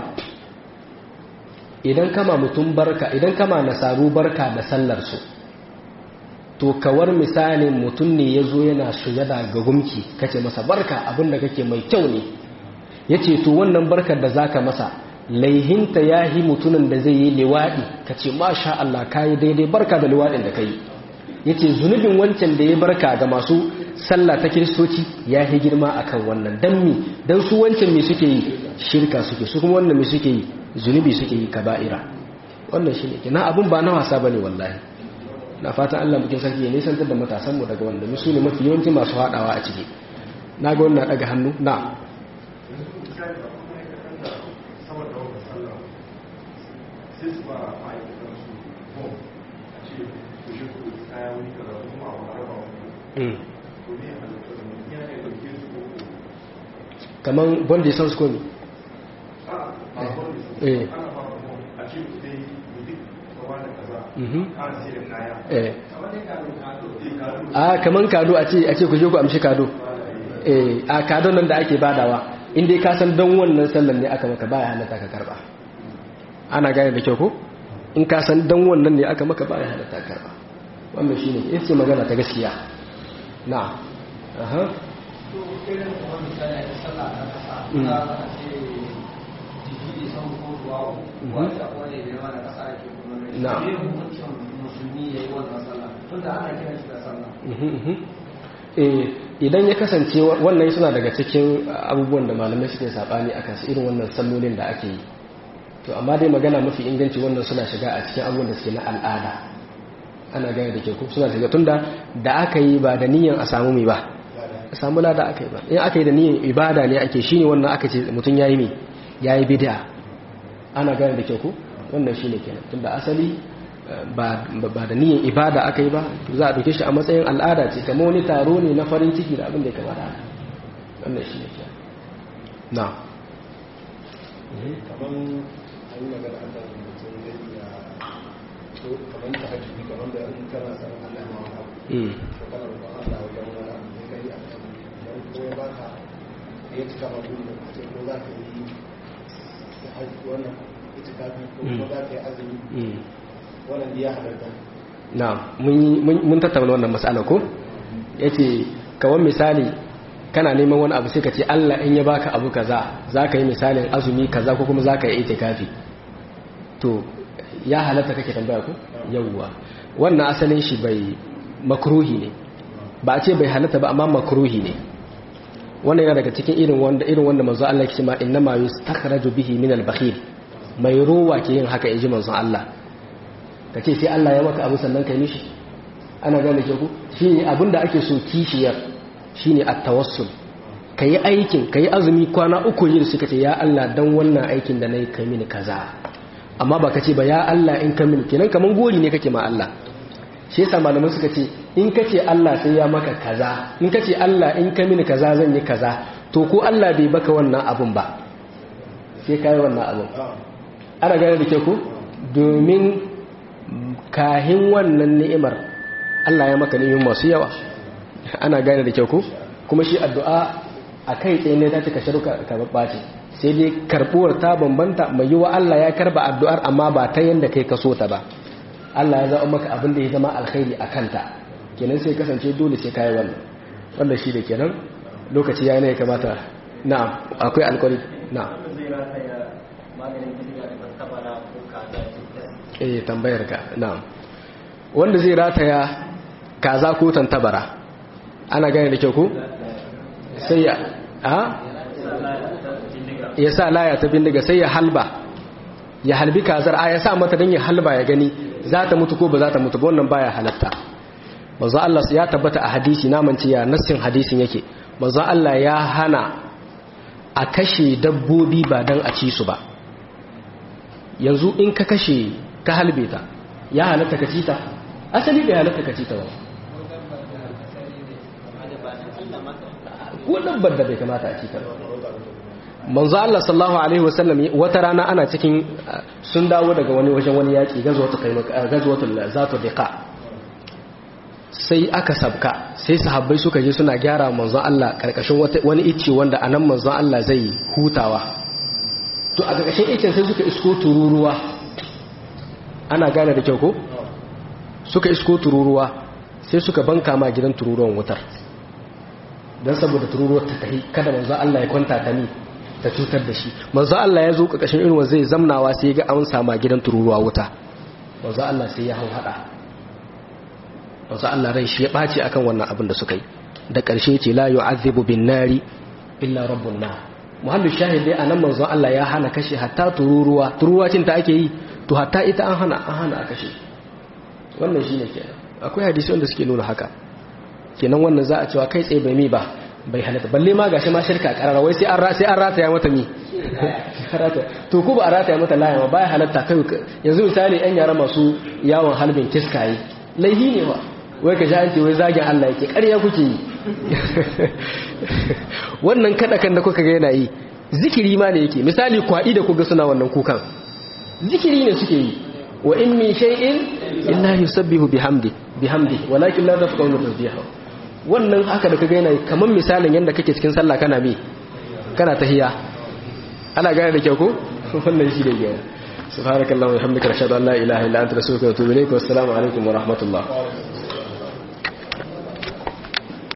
idan kama mutum barka idan kama nasaru barka da sallarsu to kawar misalin mutum ne ya zo yana sujada ga gumki kace masa barka abinda kake mai kyau ne ya ce to wannan barkar da zaka masa laihinta ya yi mutumin da zai yi liwaɗi ka ce masha Allah ka yi daidai barka da liwaɗin da ka yi ya ce zunubin wancan da ya barka ga masu sallah ta kiristoci ya yi girma a kan wannan don mi don su wancan mai suke yi shirka suke su kuma wannan mai suke yi zunubi suke yi kaba'ira wannan shi ne na abin ba na wasa ba ne wallahi na fatan Allah mukin sarki ya nisantar da matasanmu daga wanda su ne mafi yawanci masu haɗawa a ciki na ga wannan ɗaga hannu na sai su ba ma'aikatan su bom a ce ku shi kudu kaya wani kaza kuma a wani raba wani to ne a lokacin da ya ne dauke su ko kamar bondi sans komi a a wani su Eh. ana ba bom a ce ku dai mutum kawa da kaza Mhm. ana sai da kaya eh a wani kado kado eh kado a kaman kado a ce a ce ku je ku amshi kado eh a kado nan da ake badawa in dai ka san don wannan sallan ne aka maka baya halatta ka karba ana gane da kyau ko in ka san don wannan ne aka maka baya halatta ka karba wannan shine ita ce magana ta gaskiya na aha to irin kuma misali da sallah ta kasa za a ce jiki da san ko duwa wanda wani da yawa na kasa ake kuma Na. ne hukuncin musulmi ya yi wannan sallah tunda ana kiran shi da sallah Eh, idan ya kasance wa- wannan suna daga cikin abubuwan da malamai suke sabani akan su irin wannan sallolin da ake yi to amma dai magana mafi inganci wannan suna shiga a cikin abubuwan da suke na al'ada ana gane da ke ku suna shiga tunda da aka yi ba da niyyar a samu mai ba a samu lada aka yi ba in aka yi da niyyar ibada ne ake shine wannan aka ce mutum yayi me yayi bid'a ana gane da ke ku wannan shine kenan tunda asali eh, ba ba da niyyar ibada aka yi ba to za a dauke shi a matsayin al'ada ce kamar wani taro ne na farin ciki da abin da ya kamata haka wannan shine kenan na kamar an yi magana an da mutum zai iya to kamar ta hajji kamar da in kana san Allah ma wani abu mm to kana roƙon Allah wajen wani abu sai kai a kan dan ko ya baka ya cika ma gudu da kace ko za ka yi ta hajji wannan ita kafi ko kuma za ka yi azumi mm wannan ya halarta na mun yi- mun mun tattauna wannan matsala ko yace kawan misali kana neman wani abu sai ka ce Allah in ya baka abu kaza zaka yi misalin azumi kaza ko kuma zaka yi itikafi to ya halatta kake tambaya ko yawwa wannan asalin shi bai makruhi ne ba a ce bai halatta ba amma makruhi ne wannan yana daga cikin irin wanda irin wanda manzo Allah yake cewa inna ma yustakhraju bihi min al-bakhil mai ruwa ke yin haka inji manzo Allah ka ce sai Allah ya maka abu sannan kai mishi ana gane ke ku shi ne abinda ake so kishiyar shi ne a tawassul ka yi aikin ka yi azumi kwana uku yin suka ce ya Allah don wannan aikin da na yi ka mini kaza amma ba ka ce ba ya Allah in ka mini kenan kamar gori ne kake ma Allah shi yasa malamai suka ce in ka ce Allah sai ya maka kaza in ka ce Allah in ka mini kaza zan yi kaza to ko Allah bai baka wannan abun ba sai ka yi wannan abun ana gane da ke ku domin kahin wannan ni'imar Allah ya maka ni'imar masu yawa ana gane da kyau ku kuma shi addu'a a kai tsaye ne ta cika sharuka ka babbace sai dai karbuwar ta bambanta mai yiwa Allah ya karba addu'ar amma ba ta yanda kai ka so ta ba Allah ya zaɓa maka abin da ya zama alkhairi a kanta kenan sai kasance dole sai kayi wannan wannan shi da kenan lokaci ya ne ya kamata na'am akwai alkawari na'am zai rataya maganin gidiga da tabara ko kaza eh tambayar ka na'am wanda zai rataya kaza ko tantabara ana gane da kyau ko sai ya a ya sa laya ta bindiga sai ya halba ya halbi kazar a ya sa mata don ya halba ya gani za ta mutu ko ba za ta mutu ba wannan baya halatta manzo Allah ya tabbata a hadisi naman ce ya nassin hadisin yake manzo Allah ya hana a kashe dabbobi ba dan a ci su ba yanzu in ka kashe ka halbe ta ya halatta ka ci ta asali bai halatta ka ci ta ba ko dabbar da bai kamata a ci ta ba manzo Allah sallallahu alaihi wasallam wata rana ana cikin sun dawo daga wani wajen wani yaki gazwatu gazwatul zatu diqa sai aka sabka sai sahabbai suka je suna gyara manzo Allah karkashin wani icce wanda anan manzo Allah zai hutawa to a karkashin iccen sai suka isko tururuwa ana gane da kyau ko suka isko tururuwa sai suka banka ma gidan tururuwan wutar don saboda tururuwar ta tahi kada manzo Allah ya kwanta ta ni ta cutar da shi manzo Allah ya zo kakashin irin zai zamnawa sai ya ga an sama gidan tururuwa wuta manzo Allah sai ya hau hada manzo Allah rai shi ya bace akan wannan abin da suka yi da ƙarshe ce la yu'azzibu bin nari illa rabbun nar muhallu shahid dai anan manzo Allah ya hana kashe hatta tururuwa tururuwa cin ta ake yi to hatta ita an hana an hana a kashe wannan shine kenan akwai hadisi wanda suke nuna haka kenan wannan za a cewa kai tsaye bai mi ba bai halatta balle ma gashi ma shirka karara wai sai an sai an rataya mata mi to ko ba a rataya mata laya ma baya halatta kai yanzu misali yan yara masu yawon halbin kiskaye laihi ne ba wai ka sha ce wai zagin Allah yake ƙarya kuke yi wannan kada kan da kuka ga yana yi zikiri ma ne yake misali kwaɗi da kuga suna wannan kukan zikiri ne suke yi wa in min shay'in illa yusabbihu bihamdi bihamdi walakin la tafqahuna tasbihahu wannan haka da kaga yana kaman misalin yanda kake cikin sallah kana bi kana tahiya ana gane da kyau ko wannan shi da gaya subhanakallahumma wa bihamdika ashhadu an la ilaha illa anta astaghfiruka wa atubu ilaik wa assalamu alaikum wa rahmatullah